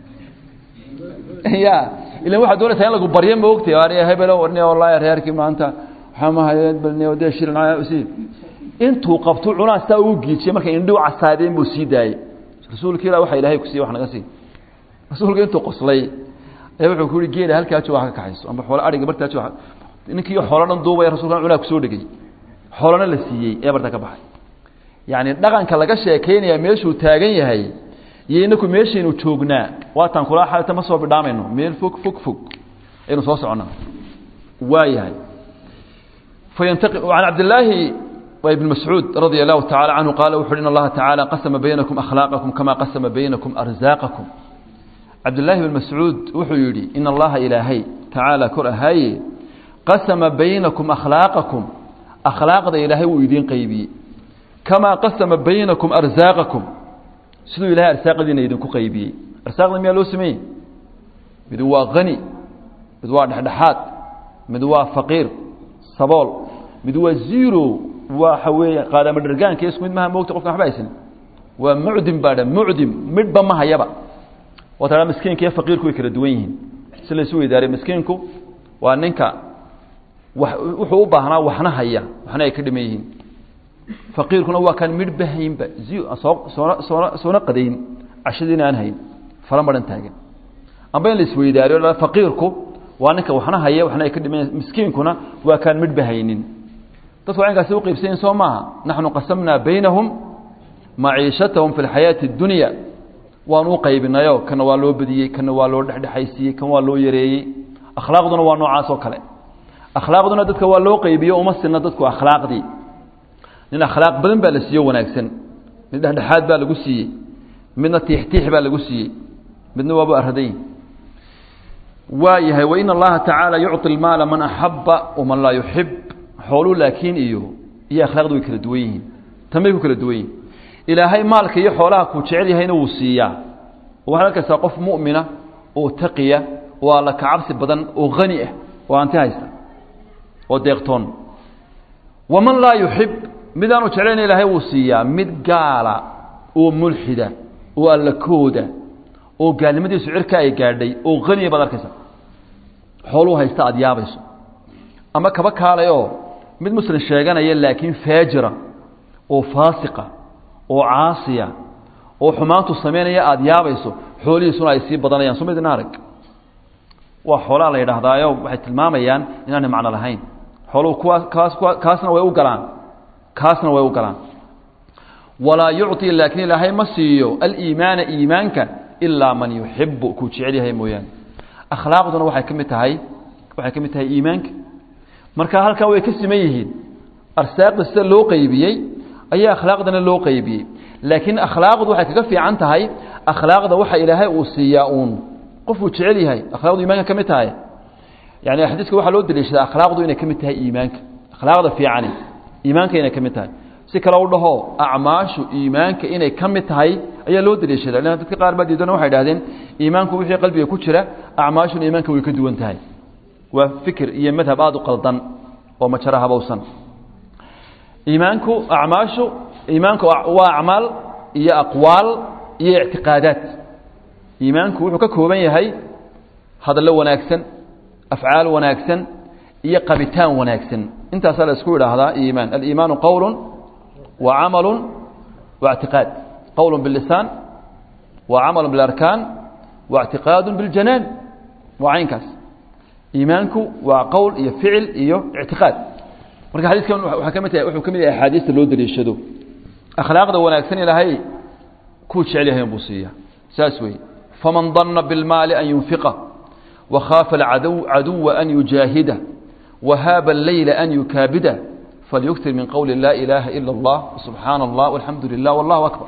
[SPEAKER 1] ya ilan waxaad doonaysaa in lagu baryo ma ogtay waar hebelo warni wallaahi reerkii maanta waxaa mahayeed balni dee shirin si intuu qabto cunaa sidaa uu giijiyey markay indhiu casaadeen buu sii daayey rasuulka ilah waxa ilahay ku siiye wax naga sii rasuulka intuu qoslay ayaa wuxuu ku yihi geela halkaa jooga ha ka kaxayso amba xoolo adhiga bartaa jooga ninkii xoolo dhan duubaya rasulkana cunaa kusoo dhegay xoolana la siiyey ee barta ka baxay yacni dhaqanka laga sheekaynaya meeshuu taagan yahay iyo inaku meeshaynu joognaa waataan kula xalta ma soo bidhaamayno meel fog fog fog aynu soo soconnaa waa yahay fayantaqi can cabdillaahi ibn mascuud radia allahu tacala canhu qaala wuxu uhi in allaha tacaala qasama baynakum akhlaaqakum kama qasama baynakum arsaaqakum cabdillaahi bn mascuud wuxuu yidhi in allaha ilaahay tacaala kor ahaaye qasama baynakum akhlaaqakum akhlaaqda ilaahay wuu idiin qaybiyey kamaa qasama baynakum arsaaqakum siduu ilahay arsaaqadiina idinku qaybiyey arsaaqda miyaa loo sameeyey mid waa hani mid waa dhexdhexaad mid waa faqiir sabool mid waa zero waxa weeye qaadama dhargaanka isku mid maha moogta qofkan waxba haysan waa mucdim baa dha mucdim midhba ma hayaba oo taa miskiinka iyo faqiirku way kala duwan yihiin si laysu weydaariyo miskiinku waa ninka wa wuxuu u baahnaa waxna haya waxna ay ka dhiman yihiin faqiirkuna waa kaan midhba haynba soo soona soona soona qadayn cashadiina aan hayn fala maran taagan amba in la isweydaariyo la faqiirku waa ninka waxna haya waxna ay ka dhiman yihiin miskiinkuna waa kaan midhba haynin dadku waa inkaasi u qaybsanyihin soo maaha naxnu qasamnaa baynahum maciishatahum fi lxayaati اdunya waan u qaybinayo kana waa loo badiyey kana waa loo dhexdhexaysiiyey kan waa loo yareeyey akhlaaqduna waa noocaas oo kale akhlaaqduna dadka waa loo qaybiyo uma sina dadku akhlaaqdii nin akhlaaq badan baa la siiyo wanaagsan mid dhexdhexaad baa lagu siiyey midna tiixtiix baa lagu siiyey midna waaba araday waa yahay wain allaha tacaala yucطi lmaala man axaba waman laa yuxib xooluu laakiin iyo iyo akhlaaqdu way kala duwan yihiin tan bay ku kala duwan yihin ilaahay maalka iyo xoolaha kuu jecel yahayna wuu siiyaa waxaad arkaysaa qof mu'mina oo taqiya oo alla kacabsi badan oo hani ah oo anti haysta oo deeqtoon waman laa yuxib midaanu jeclayna ilaahay wuu siiyaa mid gaala oo mulxida oo allakooda oo gaalnimadiisu cirka ay gaadhay oo haniya baad arkaysaa xooluu haysta aada yaabayso ama kaba kaalayoo mid muslim sheeganaya laakiin faajira oo faasiqa oo caasiya oo xumaantu samaynaya aada yaabayso xoolihiisuna ay sii badanayaan soo midna arag waa xoolaa la yidhaahdaayo waxay tilmaamayaan inaanay macno lahayn xooluhu kuwaas kaas kuwa kaasna way u galaan kaasna way u galaan walaa yucطi laakiin ilaahay ma siiyo aliimaana iimaanka ilaa man yuxibu kuu jecel yahay mooyaane akhlaaqduna waxay ka mid tahay waxay ka mid tahay iimaanka marka halkaa way ka siman yihiin arsaaqda sida loo qaybiyey ayaa akhlaaqdana loo qaybiyey laakiin akhlaaqdu waxay kaga fiican tahay akhlaaqda waxa ilaahay uu siiyaa uun qofuu jecel yahay akhlaaqdu iimaanka ka mid tahay yani xadiiska waxaa loo daliishadaa akhlaaqdu inay ka mid tahay iimaanka akhlaaqda fiicani iimaanka inay ka mid tahay si kale u dhaho acmaashu iimaanka inay ka mid tahay ayaa loo daliishadaa lan dadka qaar baa diidana waxay dhahdeen iimaanku wixii qalbiga ku jira acmaashuna iimaanka way ka duwan tahay waa fikir iyo madhab aada u qaldan oo majaro habowsan iimaanku acmaashu iimaanku waa acmaal iyo aqwaal iyo ictiqaadaat iimaanku wuxuu ka kooban yahay hadallo wanaagsan afcaal wanaagsan iyo qabitaan wanaagsan intaasaa la isku idhaahdaa iimaan aliimaanu qowlu wa camalu wa اctiqaad qowl biاlisaan wa camalu biاlarkaan wa اctiqaadu biاljanaan waa caynkaas iimaanku waa qowl iyo ficil iyo ictiqaad marka xadiiskan waa ka mid tahay wuxuu ka mid yahay axaadiista loo daliishado akhlaaqda wanaagsan ilaahay kuu jecel yahay buu siiya saas weeye faman danna bilmaali an yunfiqa wakhaafa alcadow caduwa an yujaahida wahaaba alleyla an yukaabida falyuktir min qowli laa ilaaha ila اllah subxaana allah walxamdu lilah wallahu akbar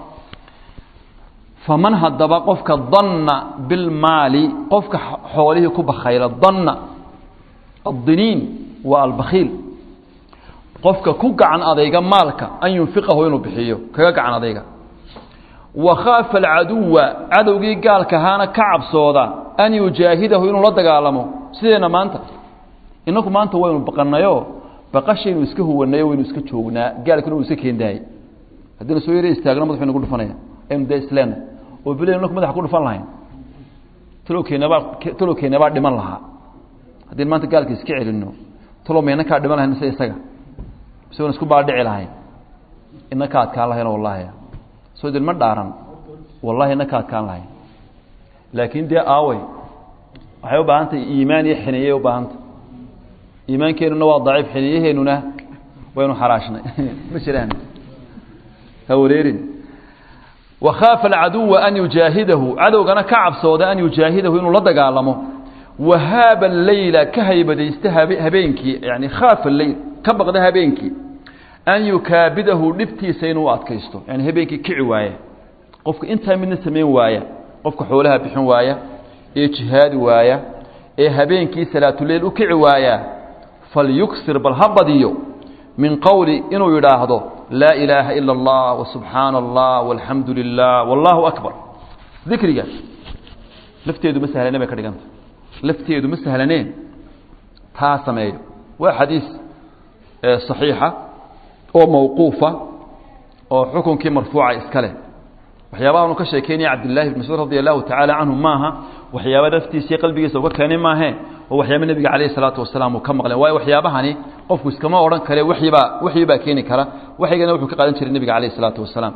[SPEAKER 1] faman haddaba qofka danna bilmaali qofka xoolihii ku bakhayla danna addiniin waa albakhiil qofka ku gacan adayga maalka an yunfiqahu inuu bixiyo kaga gacan adayga wa khaafa alcaduwa cadowgii gaalka ahaana ka cabsooda an yujaahidahu inuu la dagaalamo sideenna maanta inaku maanta waynu baqanayo baqashaynu iska huwanayo waynu iska joognaa gaalkuna uu iska keendaayay haddaynu soo yara istaagno madaxu nagu dhufanaya aynu dee isleena oo bilayn inaku madaxa ku dhufan lahayn talowkeenabaa talowkeenabaa dhiman lahaa haddaynu maanta gaalka iska celinno talow mayna kaa dhiman lahayn mise isaga mise wan isku baadhici lahayn ina ka adkaan lahayn wallahi soo dilma dhaaran wallahi ina ka adkaan lahayn laakiin dee aawey waxay u baahan tahay iimaan iyo xiniyey u baahantah iimaankeenuna waa daciif xiniyaheenuna waynu xaraashnay ma jiraan ha wareerin wakhaafa alcaduwa an yujaahidahu cadowgana ka cabsooda an yujaahidahu inuu la dagaalamo wahaaba leyla ka haybadaysta habeenkii yani khaafa leyl ka baqda habeenkii an yukaabidahu dhibtiisa inuu adkaysto yani habeenkii kici waaya qofka intaa midna samayn waaya qofka xoolaha bixin waaya ee jihaadi waaya ee habeenkii salaatuleyl u kici waaya falyuksir bal ha badiyo min qowli inuu yidhaahdo laa ilaaha ila اllah wasubxaana allah walxamdu lilah wallahu akbar dikriga lafteedu ma sahlaneen bay ka dhiganta lafteedu ma sahlaneen taa sameeyo waa xadiis صaxiixa oo mawquufa oo xukunkii marfuuca iska leh waxyaabaha anu ka sheekeynaya cabdillahi bn mascuud radi allahu tacaala canhu maaha waxyaaba naftiisii qalbigiisa uga keenay maahe oo waxyaaba nebiga calayhi salaatu wasalaam uu ka maqleen waayo waxyaabahani qofku iskama odhan kare waxyibaa waxyi baa keeni kara waxygana wuxuu ka qaadan jiray nebiga calayhi salaatu wasalaam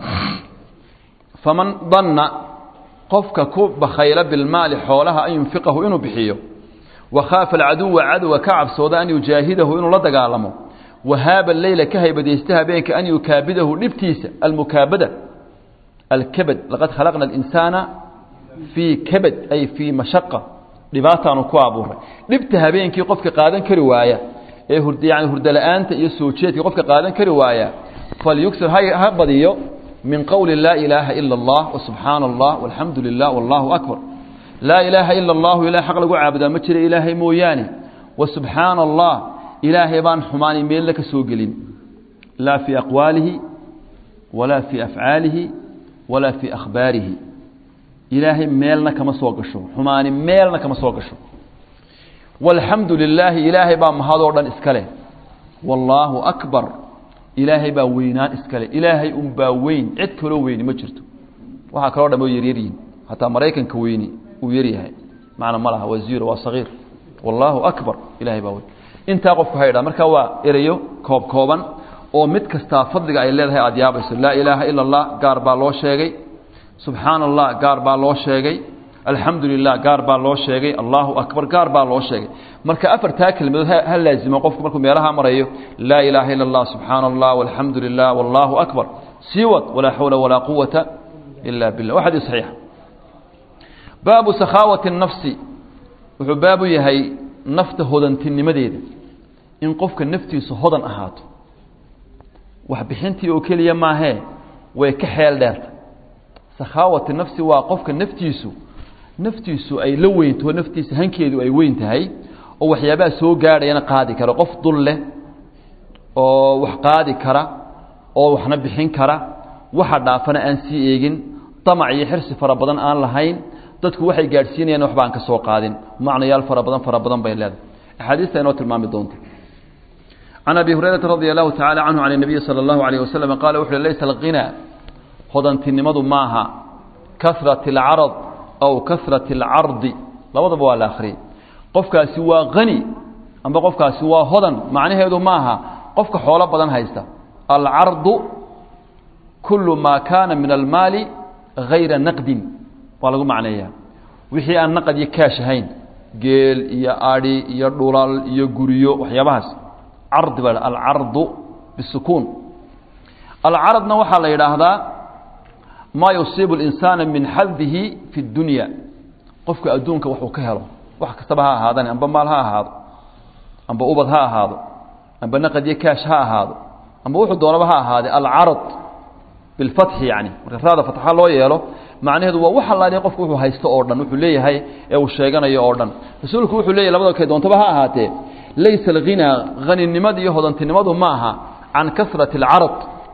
[SPEAKER 1] faman danna qofka ku bakhayla bilmaali xoolaha an yunfiqahu inuu bixiyo wakhaafa alcaduwa cadowga ka cabsooda an yujaahidahu inuu la dagaalamo wahaaba leyla ka haybadaysta habeenka an yukaabidahu dhibtiisa almukaabada alkabad laqad khalaqna alinsaana fii kabad ay fii mashaqa dhibaataanu ku abuuray dhibta habeenkii qofka qaadan kari waaya ee yani hurdala-aanta iyo soo jeedka qofka qaadan kari waaya falyugsir ha badiyo min qowli laa ilaaha ila اllah wasubxaana allah walxamdu lilah wallahu akbar laa ilaaha ila allahu ilah xaq lagu caabudaa ma jira ilaahay mooyaane wasubxaana allah ilaahay baan xumaani meelna ka soo gelin laa fii aqwaalihi walaa fii afcaalihi walaa fii akhbaarihi ilaahay meelna kama soo gasho xumaani meelna kama soo gasho walxamdu lilaahi ilaahay baa mahadoo dhan iska leh wallaahu akbar ilaahay baa weynaan iska leh ilaahay unbaa weyn cid kaloo weyni ma jirto waxaa kaloo dham oo yaryaryihin hataa maraykanka weyni uu yaryahay macna ma laha waa ziro waa sagiir wallaahu akbar ilahay baa weyn intaa qofku haydhaa marka waa erayo koob kooban oo mid kastaa fadliga ay leedahay aada yaabayso laa ilaaha ila allah gaar baa loo sheegay subxaana allah gaar baa loo sheegay alxamdu lilah gaar baa loo sheegay allahu akbar gaar baa loo sheegay marka afartaa kelmadood ha laazimo qofku markuu meelaha marayo laa ilaaha ila allah subxaana allah walxamdu lilah wallahu akbar sii wad walaa xawla walaa quwata ila billah waa xadiis saxiixa baabu sakhaawati nafsi wuxuu baabu yahay nafta hodantinimadeeda in qofka naftiisu hodan ahaato waxbixintii oo keliya maahee way ka xeel dheerta sakhaawati nafsi waa qofka naftiisu naftiisu ay la weynto naftiisa hankeedu ay weyn tahay oo waxyaabaha soo gaadhayana qaadi kara qof dul leh oo wax qaadi kara oo waxna bixin kara waxa dhaafana aan sii eegin damac iyo xirsi fara badan aan lahayn dadku waxay gaadhsiinayaan waxba aan ka soo qaadin macnayaal fara badan fara badan bay leedahay axaadiista inoo tilmaami doonta can abi hurayrata radia allahu tacala canhu can nabiyi sala allahu alayh wasalam qaala wuxu uhi laysa alghinaa hodantinimadu maaha kasrat alcarad aw kasrat alcardi labadaba waa la akhriyey qofkaasi waa hani amba qofkaasi waa hodan macnaheedu maaha qofka xoolo badan haysta alcardu kulu maa kaana min almaali gayra naqdin waa lagu macneeyaa wixii aan naqad iyo kaash ahayn geel iyo adhi iyo dhulal iyo guryo waxyaabahaas cardi baa alcardu bisukuun alcaradna waxaa la yidhaahdaa maa yusiibu اlinsaana min xadihi fi اdunya qofka adduunka waxuu ka helo wax kastaba ha ahaadane amba maal ha ahaado amba ubad ha ahaado amba naqad iyo kaash ha ahaado amba wuxuu doonaba ha ahaade alcarad bilfatxi yani marka raada fatxa loo yeelo macnaheedu waa wax allaaliya qofku wuxuu haysto oo dhan wuxuu leeyahay ee uu sheeganayo oo dhan rasuulku wuxuu leeyahy labada kay doontaba ha ahaatee laysa alghinaa haninimada iyo hodantinimadu ma aha can kasrati alcarad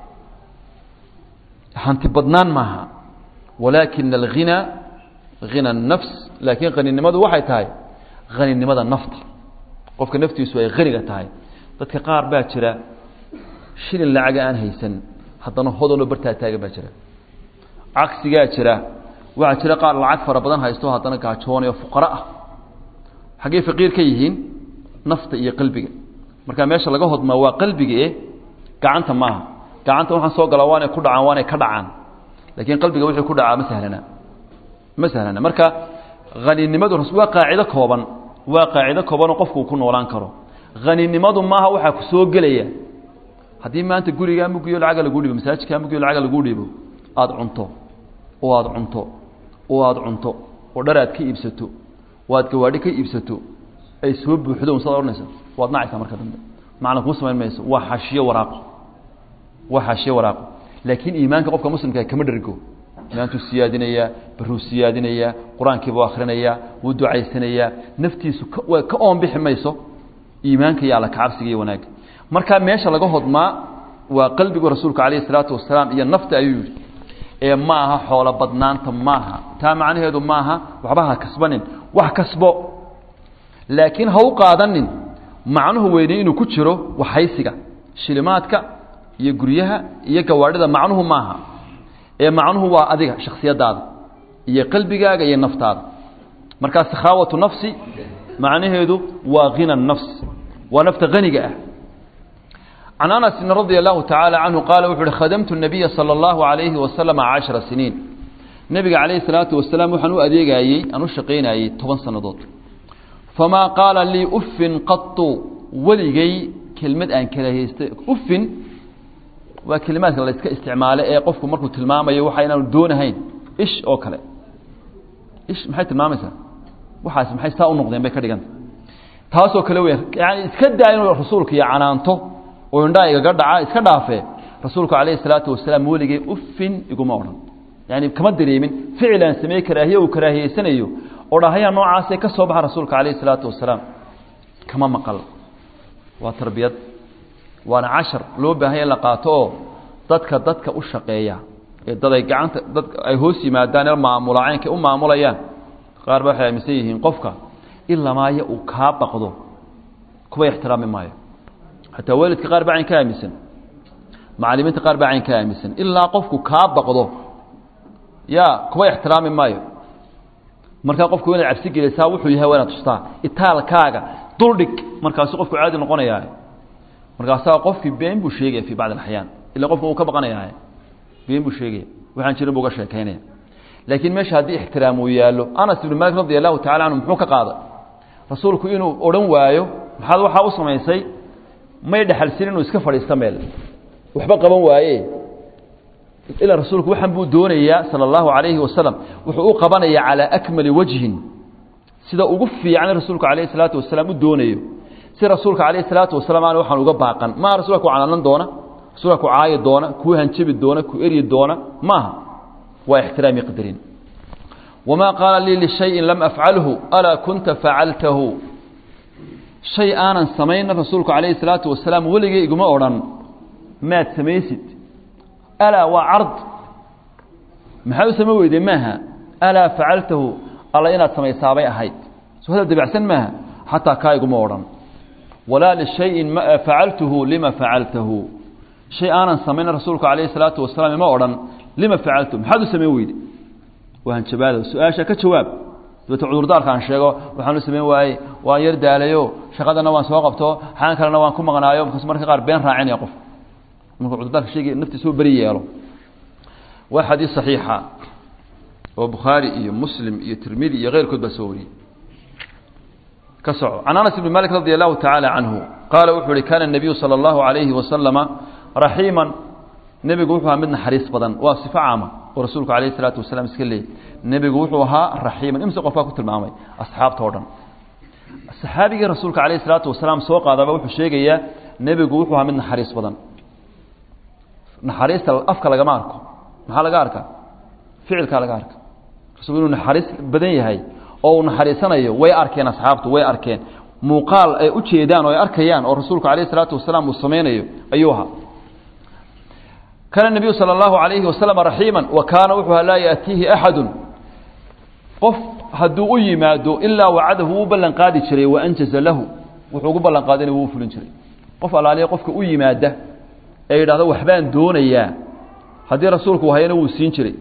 [SPEAKER 1] hanti badnaan maaha walaakina alghinaa hina الnafs laakiin haninimadu waxay tahay haninimada nafta qofka naftiisu ay haniga tahay dadka qaar baa jira shilin lacaga aan haysan haddana hodanoo bartaa taagan baa jira cagsigaa jira waxaa jira qaar lacag fara badan haysto haddana gaajoonayo fuqaro ah xaggey faqiir ka yihiin nafta iyo qalbiga marka meesha laga hodmaa waa qalbiga e gacanta maaha gacanta waxaan soo galaa waanay ku dhacaan waanay ka dhacaan laakiin qalbiga wixii ku dhacaa ma sahlana ma sahlana marka haninimadu waa qaacido kooban waa qaacido koobanoo qofku uu ku noolaan karo haninimadu maaha waxaa ku soo gelaya haddii maanta gurigaa mugiyo lacaga lagu dhibo masaajidkaa mugiyo lacaga lagu dhibo aada cunto oo aada cunto oo aada cunto oo dhar aad ka iibsato oo aad gawaadhi ka iibsato ay soo buuxdo saad odhanaysa waad nacaysaa marka dambe macna kuu samayn mayso waa xaashiyo waraaqo waa xaashiyo waraaqo laakiin iimaanka qofka muslimka kama dhergo iimaantuu siyaadinayaa baruu siyaadinayaa qur-aankiibuu akhrinayaa wuu ducaysanayaa naftiisu ka ka oonbixi mayso iimaanka iyo alla kacabsiga iyo wanaagga markaa meesha laga hodmaa waa qalbigu rasuulku calayhi isalaatu wasalaam iyo nafta ayuu yidhi ee ma aha xoolo badnaanta maaha taa macnaheedu maaha waxba ha kasbanin wax kasbo laakiin ha u qaadanin macnuhu weynay inuu ku jiro waxhaysiga shilimaadka iyo guryaha iyo gawaadhida macnuhu maaha ee macnuhu waa adiga shakhsiyadaada iyo qalbigaaga iyo naftaada markaa sakhaawatu nafsi macnaheedu waa hina nafs waa nafta haniga ah can anasin radia allahu tacaala canhu qaala wuxu uhi khadamtu nabiya sala allahu alayhi wasalama cashara siniin nebiga calayhi salaatu wasalaam waxaan u adeegayey aan u shaqaynayey toban sannadood famaa qaala lii uffin qatu weligay kelmad aan karahaystay uffin waa kelimaadka la iska isticmaalo ee qofku markuu tilmaamayo waxa inaanu doonahayn ish oo kale ish maxay tilmaamaysaa waxaas maxay saa u noqdeen bay ka dhiganta taasoo kale weyn yani iska daa inuu rasuulka iyo canaanto oo indhaa igaga dhaca iska dhaafee rasuulku calayhi salaatu wasalaam weligay uffin iguma odhan yani kama dareemin ficil aan sameeye karaahiye uu karaahiyeysanayo oo dhahayaa noocaasee ka soo baxa rasuulka calayhi salaatu wasalaam kama maqal waa tarbiyad waana cashar loo baahanya in la qaato oo dadka dadka u shaqeeya ee dad ay gacanta dad ay hoos yimaadaan ee maamulaacaynka u maamulayaan qaar ba waxay aaminsan yihiin qofka ilamaayo uu kaa baqdo kuba ixtiraami maayo xataa waalidka qaar baa cayn ka aaminsan macalimiinta qaar baa cayn ka aaminsan ilaa qofku kaa baqdo ya kuba ixtiraami maayo markaa qofku inaad cabsi gelisaa wuxuu yahay waa inaad tustaa itaalkaaga duldhig markaasu qofku caadi noqonayaa markaasaa qofkii been buu sheegaya fii bacdi axyaan ila qofka uu ka baqanayaa been buu sheegaya waxaan jirin buu ga sheekaynaya laakiin meesha haddii ixtiraam uu yaallo anas ibnu malik radi allahu tacala canhu muxuu ka qaaday rasuulku inuu odhan waayo maxaad waxaa u samaysay may dhexalsin inuu iska fadhiisto meel waxba qaban waaye ilaa rasuulku waxaan buu doonayaa sala allahu calayhi wasalam wuxuu u qabanayaa calaa akmali wajhin sida ugu fiican rasuulku calayhi salaatu wasalaam u doonayo si rasuulka calayhi salaatu wasalaam aan waxaan uga baaqan maaha rasuulka ku cananan doona rasuulka ku caayi doona ku hanjabi doona ku eryi doona maaha waa ixtiraami qadarin wamaa qaala lii lishayin lam afcalhu alaa kunta facaltahu shay aanan samayna rasuulku calayhi salaatu wasalaam weligay iguma odhan maad samaysid alaa waa card maxaa u sama weyday maaha alaa facaltahu alla inaad samaysaabay ahayd soo hadal dabacsan maaha xataa kaa iguma odhan walaa lishayin facaltuhu lima facaltahu shay aanan samayna rasuulku calayhi salaatu wasalaam ima odhan lima facaltu maxaad u samayn weyde waa hanjabaada su-aasha ka jawaab dabeete cudurdaarka aan sheego waxaan u samayn waaye waan yar daalayo shaqadana waan soo qabto xaan kalena waan ku maqnaayo markaas marka qaar been raacinaya qof markuu cudurdaarka sheegay naftiisa u beri yeelo waa xadiis saxiixa oo bukhaari iyo muslim iyo tirmidi iyo keyrkood baa soo wariyey ka soco can anas ibni malik radi allahu tacaala canhu qaala wuxuu uhi kaana الnabiyu salى اllahu alayhi wasalama raxiiman nebigu wuxuu ahaa mid naxariis badan waa sifo caama oo rasuulku alayh الsalaatu wasalaam iska leeyay nebigu wuxuu ahaa raxiiman imse qofkaa ku tilmaamay asxaabta o dhan saxaabigii rasuulka alayh الsalaatu wasalaam soo qaadaba wuxuu sheegayaa nebigu wuxuu ahaa mid naxariis badan naxariista afka lagama arko maxaa laga arkaa ficilkaa laga arka rasuulku inuu naxariis badan yahay oo uu naxariisanayo way arkeen asxaabtu way arkeen muuqaal ay u jeedaan oo ay arkayaan oo rasuulku alayh الsalaatu wasalaam uu samaynayo ayuu ahaa kaana الnabiyu salى اllahu alayhi wasalam raxiima wa kaana wuxuu laa yaأtiihi axadu qof hadduu u yimaado ilaa wacadahu wuu ballan qaadi jiray waanjaza lahu wuxuu ugu ballan qaadina wuu fulin jiray qof alaaliya qofka u yimaada ee yidhahdo waxbaan doonayaa haddii rasuulku hayana wuu siin jiray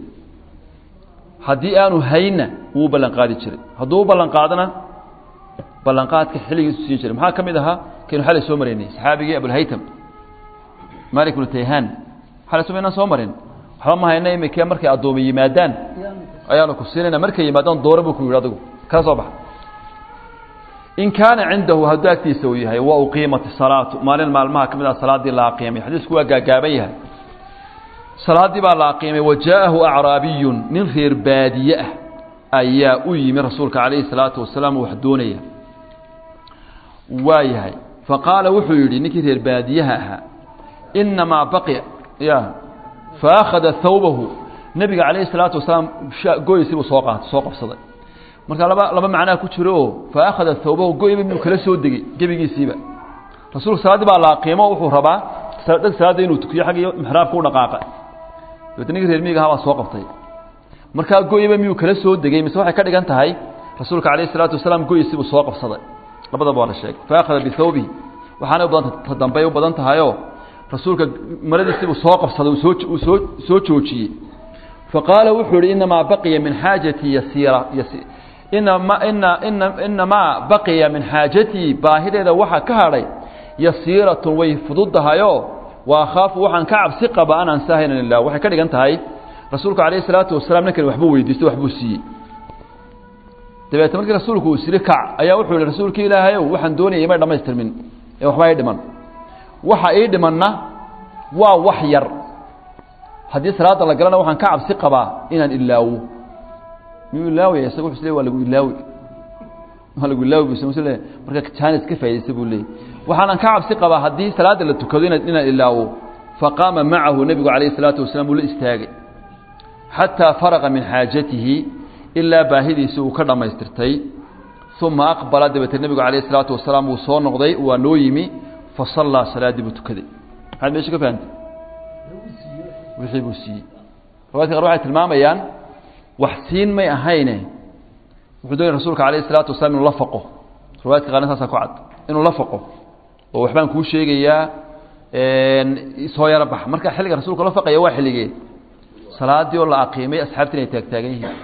[SPEAKER 1] haddii aanu hayna wuu ballan qaadi jiray hadduu u ballan qaadana ballanqaadka xilligiisu siin jiray maxaa ka mid ahaa kaynu xalay soo maraynay saxaabigii abulhaytam malik bnu tayhaan xalay soo inaan soo marin waxba ma hayna imikee markay addoomi yimaadaan ayaanu ku siinayna markay yimaadaan doore buu ku yidhi adigu kala soo baxa in kaana cindahu hadduu agtiisa uu yahay wa uqiimat salaatu maalin maalmaha ka mid ah salaaddii la aqiimay xadiisku waa gaagaaban yahay salaaddii baa la aqiimay wa jaa'ahu acraabiyun nin reer baadiye ah ayaa u yimi rasuulka calayhi salaatu wasalaam wax doonaya waa yahay faqaala wuxuu yidhi ninkii reer baadiyaha ahaa inamaa baqiya ya faakhada thawbahu nebiga calayhi salaatu wasalaam goysi buu soo qaatay soo qabsaday marka laba laba macnaa ku jiro oo faakhada thawbahu goyba inuu kala soo degay gebigiisiiba rasuulku salaaddii baa la aqiimo wuxuu rabaa dheg salaadda inuu tukiyo xaggii mixraabka u dhaqaaqa dabeetna ninkii reer miyiga ahaa baa soo qabtay markaa goyba miyuu kala soo degey mise waxay ka dhigan tahay rasuulka calayhi salaatu wasalaam goysi buu soo qabsaday labadaba waa la sheegay faakhada bithawbihi waxaanay u badanta ta dambey u badan tahayoo rasuulka maradiisiibuu soo qabsaday uu soo uu soo soo joojiyey faqaala wuxuu ihi inamaa baqiya min xaajatii yasiira inama ina ina inamaa baqiya min xaajatii baahideeda waxaa ka hadhay yasiiratun way fududahayoo wa akhaafu waxaan ka cabsi qaba an ansahayna lilah waxay ka dhigan tahay rasuulku calayhi salaatu wasalaam ninkan waxbuu weydiistay waxbuu siiyey dabeetna markii rasuulku uu siri kac ayaa wuxuu yihi rasuulki ilaahayow waxaan doonayay may dhamaystirmin ee waxba ii dhiman waxa ii dhimanna waa wax yar haddii salaada la galana waxaan ka cabsi qabaa inaan ilaawo miyuu ilaawaya isaga wuxuu isleey waa lagu ilaawi waa lagu ilaawi buu isle marka jaanis ka faa'idaysa buu leeyay waxaanan ka cabsi qabaa haddii salaada la tukado ina inaan ilaawo faqaama macahu nebigu calayhi salaatu wasalaam uu la istaagay xataa faraqa min xaajatihi ilaa baahidiisi uu ka dhammaystirtay uma aqbala dabeetee nebigu calayhi salaatu wasalaam wuu soo noqday waa noo yimi fasallaa salaaddii buu tukaday maxaad meesha ka fahamtay wixii buu siiyey riwaadka qaar waxay tilmaamayaan wax siin may ahayne wuxuu doonaya rasuulka calayhi salaatu wasalaam inuu la faqo riwaayadka qaarna saasaa ku cad inuu la faqo oo waxbaan kuu sheegayaa soo yaro bax marka xilliga rasuulka la faqaya waa xilligee salaadii oo la aqiimay asxaabtii inay taagtaagan yihiin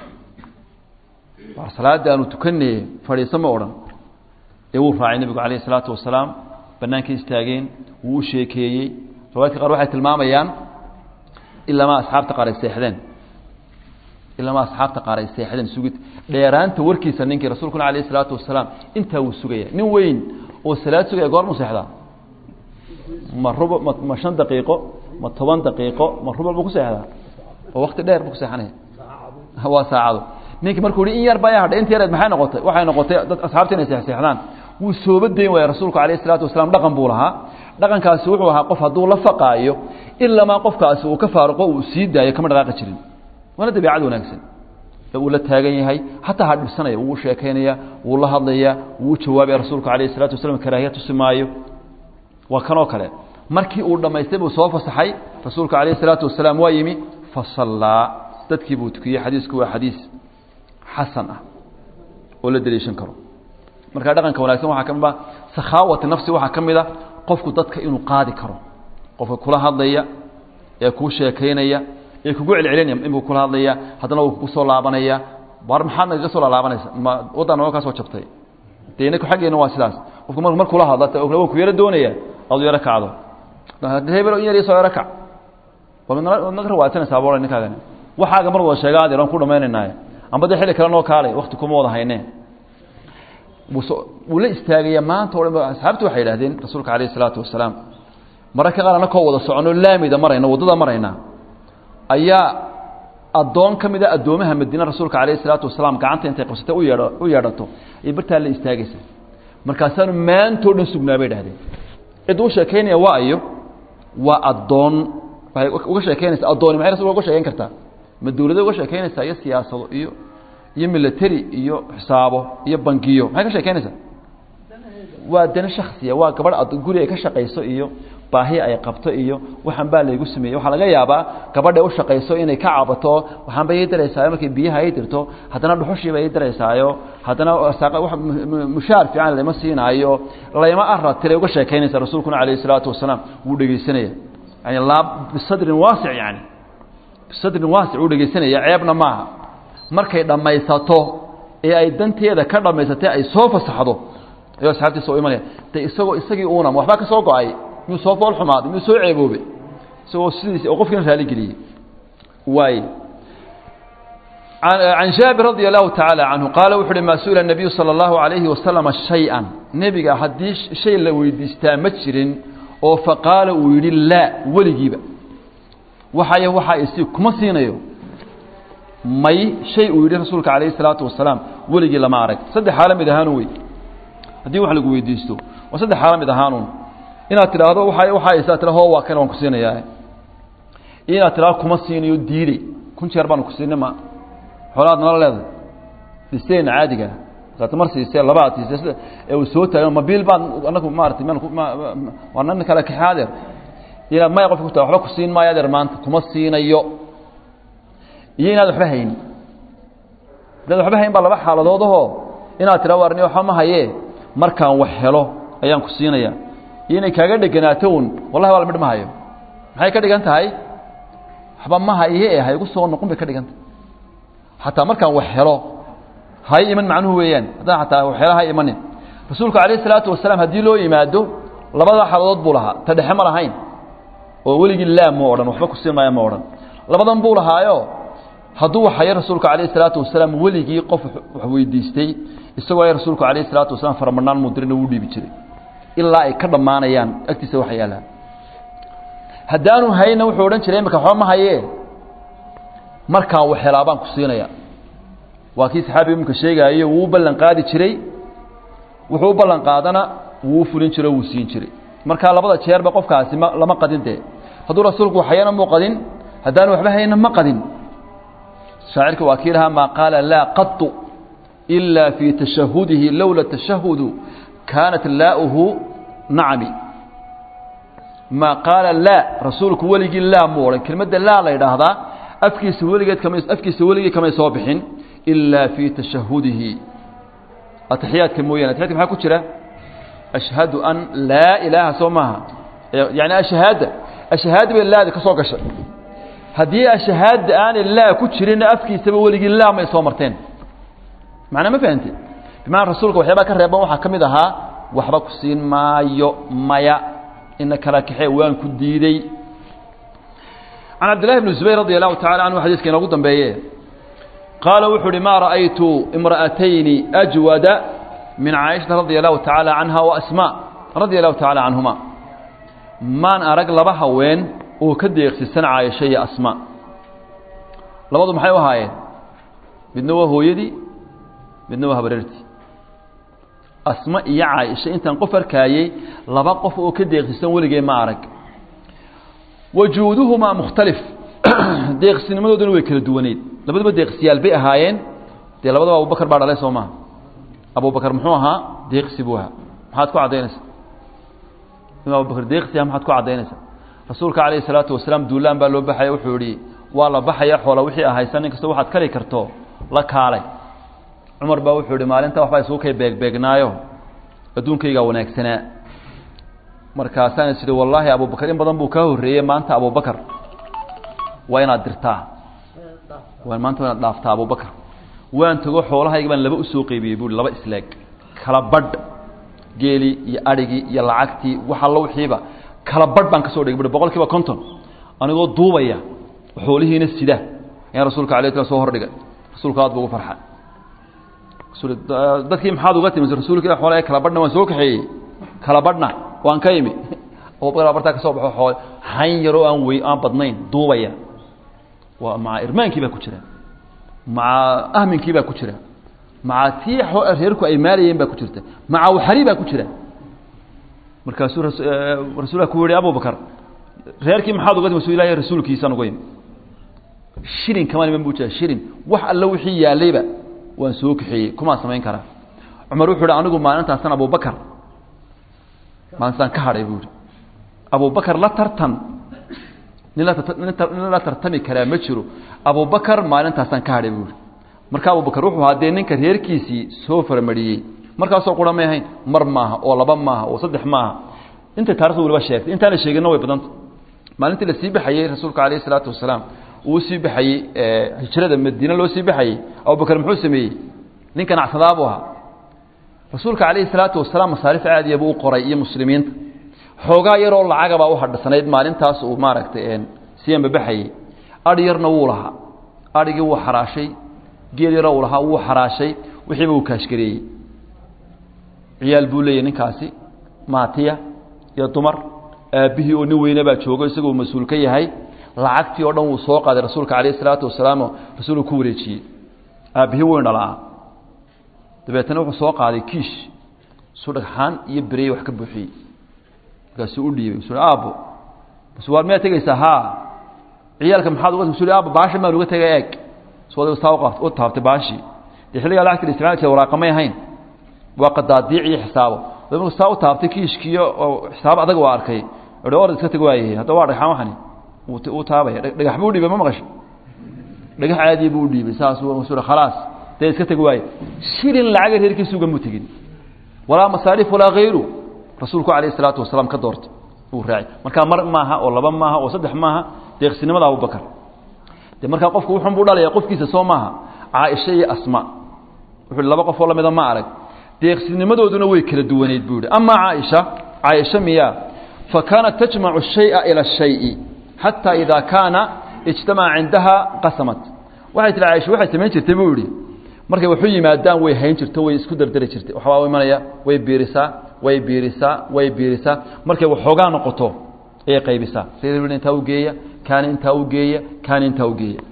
[SPEAKER 1] waa salaaddii aanu tukanay fadhiiso ma odhan ee wuu raacay nebigu calayhi salaatu wasalaam bannaankay istaageen wuu u sheekeeyey riwaayadka qaar waxay tilmaamayaan ilamaa asxaabta qaar ay seexdeen ilamaa asxaabta qaar ay seexdeen sugid dheeraanta warkiisa ninkii rasuulkuna calayhi salaatu wasalaam intaa wuu sugaya nin weyn oo salaad sugaya goormuu seexdaa ma ruba ma ma shan daqiiqo ma toban daqiiqo ma rubal buu ku seexdaa oo wakti dheer buu ku seexanaya waa saacado ninkii markuu hi in yar baa hadhay inta yareed maxay noqotay waxay noqotay dad asxaabta inay seexseexdaan wuu sooba dayn waaya rasuulku calayhi salaatu wasalaam dhaqan buu lahaa dhaqankaasi wuxuu ahaa qof hadduu la faqaayo ilamaa qofkaasi uu ka faaruqo uu sii daayo kama dhaqaaqi jirin waana dabiicad wanaagsan ee uu la taagan yahay xataa ha dhibsanaya wuu sheekaynaya wuu la hadlaya wuu jawaabaya rasuulku calayhi salatu wasalam karaahiya tusi maayo waa kanoo kale markii uu dhammaystay buu soo fasaxay rasuulku calayhi salaatu wasalaam waa yimi fasallaa dadkii buu tukiyey xadiisku waa xadiis xasan ah oo la deliishan karo marka dhaqanka wanaagsan waxaa ka mid a sakhaawati nafsi waxaa ka mid a qofku dadka inuu qaadi karo qofka kula hadlaya ee kuu sheekaynaya ee kugu celcelinaya inbuu kula hadlaya haddana wuu kugu soo laabanaya war maxaad nagaga soo laalaabanaysa ma waddan nooga kaa soo jabtay dee inaku xaggeena waa sidaas qofku mar markula hadla waa ku yaro doonaya adu yaro kacdo hebel in yar soo yaro kac waad naga rawaadsanaysaa boola ninkaagani waxaaga mar wada sheega adeer aan ku dhamaynaynaay amba dee xilli kale noo kaalay wakti kuma wada haynee wuu la istaagaya maanta o dhan asxaabtu waxay yidhahdeen rasuulka calayh isalaatu wasalaam mararka qaar anakoo wada soconoo laamida marayna waddada marayna ayaa addoon ka mid a addoomaha madiine rasuulka calayh isalaatu wasalaam gacanta intay qabsatay u yeedho u yeedhato ay bartaa la istaagaysa markaasaanu maantao dhan sugnaa bay dhahdeen cidda u sheekaynaya waa ayo waa addoon waxay uga sheekaynaysa addooni maxay rasulka uga sheekayn kartaa ma dawlada uga sheekaynaysaa iyo siyaasado iyo iyo military iyo xisaabo iyo bangiyo maxay ka sheekaynaysaa waa dana shaksiya waa gabadh guri ay ka shaqayso iyo baahi ay qabto iyo waxaan baa laygu sameeyey waxaa laga yaabaa gabadha u shaqayso inay ka cabato waxaanba ii daraysaayo markay biyaha ay dirto haddana dhuxushiiba ii daraysaayo haddana mushaar fiican lama siinaayo layma ara tiray uga sheekaynaysa rasuulkuna calayhi salaatu wasalaam wuu dhegeysanaya yani laab bisadrin waasic yani bisadrin waasic wuu dhegeysanaya ceebna maaha markay dhammaysato ee ay danteeda ka dhammaysatay ay soo fasaxdo ayuu asxaabtiisa u imanaya de isagoo isagii uuna waxbaa ka soo go-ay miyuu soo fool xumaaday miyuu soo ceeboobay isagoo sidiis oo qofkiina raali geliyey waay can jaabir radi allahu tacaala canhu qaala wuxu uhi maa su-ila nabiyu sala allahu alayhi wasalama shay-an nebiga haddii shay la weydiistaa ma jirin oo faqaala uu yidhi laa weligiiba waxay waxaa isi kuma siinayo may shay uu yidhi rasuulka calayhi salaatu wasalaam weligii lama arag saddex xaala mid ahaanu wey haddii wax lagu weydiisto waa saddex xaala mid ahaanuun inaad tidhaahdo waa waxaa isaa tira ho waa kan waan ku siinayaa iyo inaad tidhahdo kuma siinayo diiday kun jeer baanu ku siinay ma xoolaad nala leedahay dhisteena caadiga saad mar siisee labaad siisee ee uu soo taagan mabiil baan anagu maarata waa nan kale kaxe adeer inaad maya qofka ku taa waxba ku siin maayo adeer maanta kuma siinayo iyo inaad waxba hayn hadaad waxba hayn baa laba xaaladood ahoo inaad tidhahdo warni waxba ma hayee markaan wax helo ayaan ku siinaya
[SPEAKER 2] iyo inay kaaga dheganaato un wallahi waa la midh ma hayo maxay ka dhigan tahay waxba ma haye ee ha igu soo noqon bay ka dhigan tahay xataa markaan wax helo hay iman macnuhu weeyaan haddaan xataa wax helo hay imanin rasuulku calayhi salaatu wasalaam haddii loo yimaado labada xaaladood buu lahaa ta dhexe ma lahayn oo weligii laa ma odhan waxba kusiin maayo ma odhan labadan buu lahaayo hadduu waxayo rasuulku calayhi salaatu wasalaam weligii qof wax weydiistay isagoo ay rasuulku calayhi salaatu wasalaam faramadhnaan mudirina wuu dhiibi jiray ilaa ay ka dhammaanayaan agtiisa wax yaallaan haddaanu hayna wuxuu odhan jiray imika waxba ma hayee markaan wax helaa baan ku siinaya waa kii saxaabiga imika sheegaayo wuu u ballan qaadi jiray wuxuu u ballan qaadana wuu u fulin jiray o wuu siin jiray markaa labada jeerba qofkaasi ma lama qadin dee hadduu rasuulku waxayana muu qadin haddaanu waxba hayna ma qadin shaacirka waa kii lahaa maa qaala laa qatu ilaa fii tashahudihi lowla tashahudu kaanat laa'uhu nacami maa qaala laa rasuulku weligii laa muu odhan kelmadda laa la yidhaahdaa afkiisa weligeed kama afkiisa weligii kamay soo bixin ilaa fii tashahudihi atixiyaadka mooyaane atixiyadka maxaa ku jira ashhadu an laa ilaaha soo maaha yani ashahaada ashahaada bay laadi ka soo gashay haddii ashahaada aanay laa ku jirinna afkiisaba weligii laa may soo marteen macnaa ma fahamte bimacana rasuulka waxyaabaa ka reeban waxaa ka mid ahaa waxba ku siin maayo maya ina kala kaxee waan ku diidey can cabdillahi bni zubayr radi allahu tacala canhu xadiiska inoogu dambeeye qaala wuxuu uhi maa ra'aytu imra'atayni ajwada min caaishata radia allahu tacaala canha wa asmaa radia allahu tacala canhuma maan arag laba haween oo ka deeqsisan caaisho iyo asmaa labadu maxay u ahaayeen midna waa hooyadii midna waa habareertii asma iyo caaisha intaan qof arkaayey laba qof oo ka deeqsisan weligee ma arag wajuuduhumaa mukhtalif deeqsinimadooduna way kala duwaneyd labaduba deeqsiyaal bay ahaayeen dee labadaba abubakar baa dhalay soo maha abubakar muxuu ahaa deeqsi buu ahaa maxaad ku caddaynaysaa in abubakar deeqsi ah maxaad ku caddaynaysaa rasuulka calayhi salaatu wasalaam duulaan baa loo baxaya wuxuu yihi waa la baxaya xoola wixii ahaysan in kasta waxaad kari karto la kaalay cumar baa wuxuu yihi maalinta waxbaa isugu kay beegbeegnaayo adduunkaygaa wanaagsanaa markaasaan is idhi wallaahi abubakar in badan buu kaa horreeyey maanta abubakar waa inaad dirtaa waa maanta waa inaad dhaaftaa abubakar waan tago xoolahayga baan laba usoo qeybiyey buui laba isleeg kala badh geelii iyo adhigii iyo lacagtii wax allo wixiiba kala badh baan ka soo dhigay bui boqol kiiba konton anigoo duubaya xoolihiina sida ayaan rasuulka alay slam soo hordhigay rasuulka aad bu ugu farxa dadkii maxaad uga timi rasuulka ila xoolaha kala badhna waan soo kaxeeyey kala badhna waan ka imi abubakar bartaa ka soo baxo xoole han yaroo aan wey aan badnayn duubaya waa maca irmaankii baa ku jira maca ahminkii baa ku jira maca tii reerku ay maalayeen baa ku jirta maca waxari baa ku jira markaasuu rasuulka ku yihi abubakar reerkii maxaad uga timi su ilahay rasuulkiisaan uga imi shirin kama niman buu jira shirin wax alle wixii yaalayba waan soo kaxeeyey kumaa samayn karaa cumar wuxuu hi anigu maalintaasan abubakar maalintaan ka hadhay buu ihi abubakar la tartan nin nin la tartami karaa ma jiro abubakar maalintaasaan ka hadhay buu ihi marka abubakar wuxuu ahaa dee ninka reerkiisii soo faramariyey markaasoo qura may ahayn mar maaha oo laba maaha oo saddex maaha intay taarikhda waliba sheegtay intaana sheeginna way badanta maalintii la sii baxayey rasuulka calayhi isalaatu wasalaam uu sii baxayey hijrada madiine loo sii baxayey abubakar muxuu sameeyey nin ganacsadaa buu ahaa rasuulka calayhi salaatu wasalaam masaarif caadiya buu u qoray iyo muslimiinta xoogaa yaroo lacagabaa u hadhsanayd maalintaas uu maaragtay siyanba baxayey adhi yarna wuu lahaa adhigii wuu xaraashay geel yaroo uu lahaa wuu xaraashay wixiiba uu kaashgareeyey ciyaal buu leeyahy ninkaasi maatiya iyo dumar aabbihii oo nin weyne baa joogo isagoo mas-uul ka yahay lacagtii oo dhan wuu soo qaaday rasuulka calayh isalaatu wasalaam rasuulku ku wareejiyey aabbihii weyn dhalaa dabeetana wuxuu soo qaaday kiish suu dhagxaan iyo bereye wax ka buuxiyey markaasuu u dhiibay su aabbo bas waar miyaad tegaysaa haa ciyaalka maxaad uga su aabbo baasha maan uga tegay eeg su adigu saa u taabtay baashii dee xilligaa lacagta la isticmaali jira waraaqamay ahayn waa qadaadiic iyo xisaabo marku saa u taabtay kiishkiiyo oo xisaabo adag waa arkay i orad iska teg waayahay hadda waa dhagxaan waxani uu taabaya dhagax buu dhiibay ma maqasho dhagax caadiya buu udhiibay saasuu khalaas dee iska teg waaye shilin lacaga reerkiisa ugama tegin walaa masaarif walaa hayru rasuulku calayhi salaatu wasalaam ka doortay uu raacay markaa mar maaha oo laba maaha oo saddex maaha deeqsinimada abubakar de markaa qofku wuxun buu dhalaya qofkiisa soo maaha caaisha iyo asma wuxuu laba qof oo lamida ma arag deeqsinimadooduna way kala duwaneyd buu yihi amaa caaisha caaisha miyaa fa kaanat tajmacu shaya ila shayi xataa idaa kaana ijtamaca cindaha qasamat waxay tihi caaisha waxay samayn jirtay buu yihi markay waxu yimaadaan way hayn jirto way isku dardari jirtay waxbaa imanaya way biirisaa way biirisaa way biirisaa markay waxoogaa noqoto ayay qaybisaa sida intaa u geeya kaani intaa u geeya kaani intaa u geeya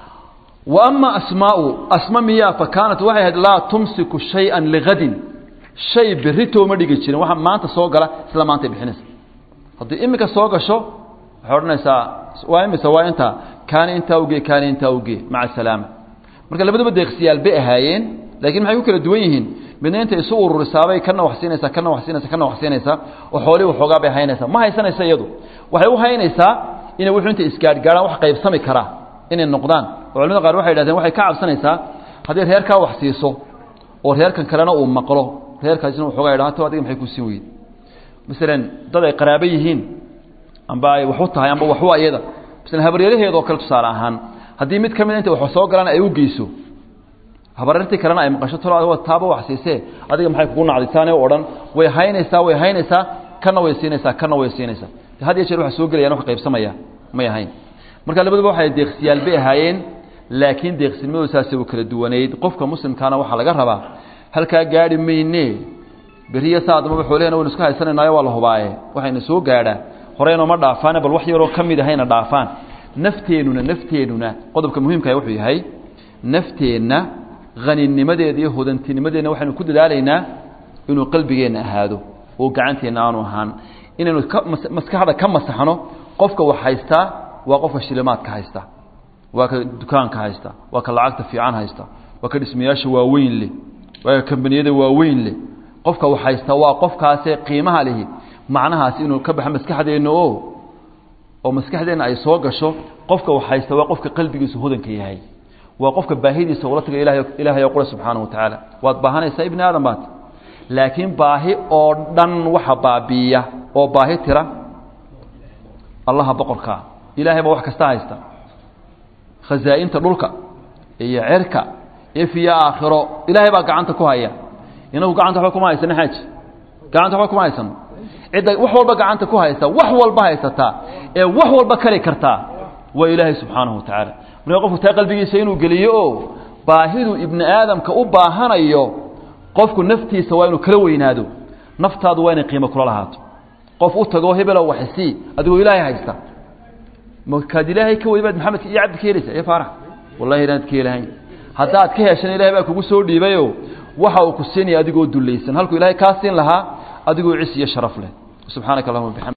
[SPEAKER 2] wa ama asmaau asma miyaa fa kaanat waxay ahayd laa tumsiku shay-an ligadin shay berritoo ma dhigi jirin waxa maanta soo gala isla maantay bixinaysa haddii iminka soo gasho waxay odhanaysaa waa imise waa intaa kaani intaa ugee kaani intaa ugee maca salaama marka labadaba deeqsiyaal bay ahaayeen laakiin maxay ku kala duwan yihiin midna intay isu ururisaabay kana wax siinaysaa kana wax siinaysa kana wax siinaysaa oo xoolihii waxoogaa bay haynaysaa ma haysanaysa iyadu waxay u haynaysaa inay wuxuu intay isgaadhgaadhaan wax qaybsami karaa inay noqdaan oo culamada qaar waxay yidhahdeen waxay ka cabsanaysaa haddii reerkaa wax siiso oo reerkan kalena uu maqlo reerkaasina waxoogaa yidhaha to adiga maxay ku siin weyde masalan dad ay qaraabo yihiin amba ay wax u tahay amba waxu ayada masalan habaryaraheeda oo kale tusaale ahaan haddii mid ka mid intay wax soo galaan ay u geyso habaryartii kalena ay maqasho tolo taaba wax siisee adiga maxay kugu nacditaane o odhan way haynaysaa way haynaysaa kana way siinaysaa kana way siinaysaa had iyo jeer waxa soo gelayaan wax qaybsamaya may ahayn marka labaduba waxay deeqsiyaal bay ahaayeen laakiin deeqsinimadooda saasay u kala duwanayd qofka muslimkaana waxaa laga rabaa halkaa gaadhi mayne beriya saa adamaba xoolehena waynu iska haysanaynayo waa la hubaaye waxayna soo gaadhaa horeynoo ma dhaafaane bal wax yaroo ka mid ahayna dhaafaan nafteenuna nafteenuna qodobka muhiimkaah wuxuu yahay nafteenna haninimadeeda iyo hodantinimadeedna waxaynu ku dadaalaynaa inuu qalbigeenna ahaado oo gacanteenna aanu ahaan inaynu maskaxda ka masaxno qofka wax haystaa waa qofka shilimaadka haysta waa ka dukaanka haysta waa ka lacagta fiican haysta waa ka dhismayaasha waaweyn leh waa ka kambaniyada waaweyn leh qofka wax haysta waa qofkaasee qiimaha lihi macnahaasi inuu ka baxa maskaxdeenna o oo maskaxdeenna ay soo gasho qofka wax haysta waa qofka qalbigiisu hodanka yahay waa qofka baahidiisa ula taga ilahay ilaahay oo qura subxaana wa tacaala waad baahanaysaa ibni aadam baad laakiin baahi oo dhan waxa baabiiya oo baahi tira allaha boqorkaa ilaahay baa wax kasta haysta khazaa'inta dhulka iyo cerka ifiyo aakhiro ilaahay baa gacanta ku haya inagu gacanta waba kuma haysano xaaji gacanta waba kuma haysano cidda wax walba gacanta ku haysta wax walba haysataa ee wax walba kari kartaa waa ilaahay subxaanahu wa tacaala marka qofku taa qalbigiisa inuu geliyo oo baahidu ibni aadamka u baahanayo qofku naftiisa waa inuu kala weynaado naftaadu waa inay qiimo kula lahaato qof u tago hebelo waxsii adigoo ilaahay haysta makaad ilaahay ka weybaad maxamed iyo cabdi ka helaysa ee faarax wallahi inaad ka helahayn haddaad ka heshan ilahay baa kugu soo dhiibayo waxa uu ku siinaya adigoo dulaysan halkuu ilahay kaa siin lahaa adigoo cis iyo sharaf leh subxaanaka allahuma bixamd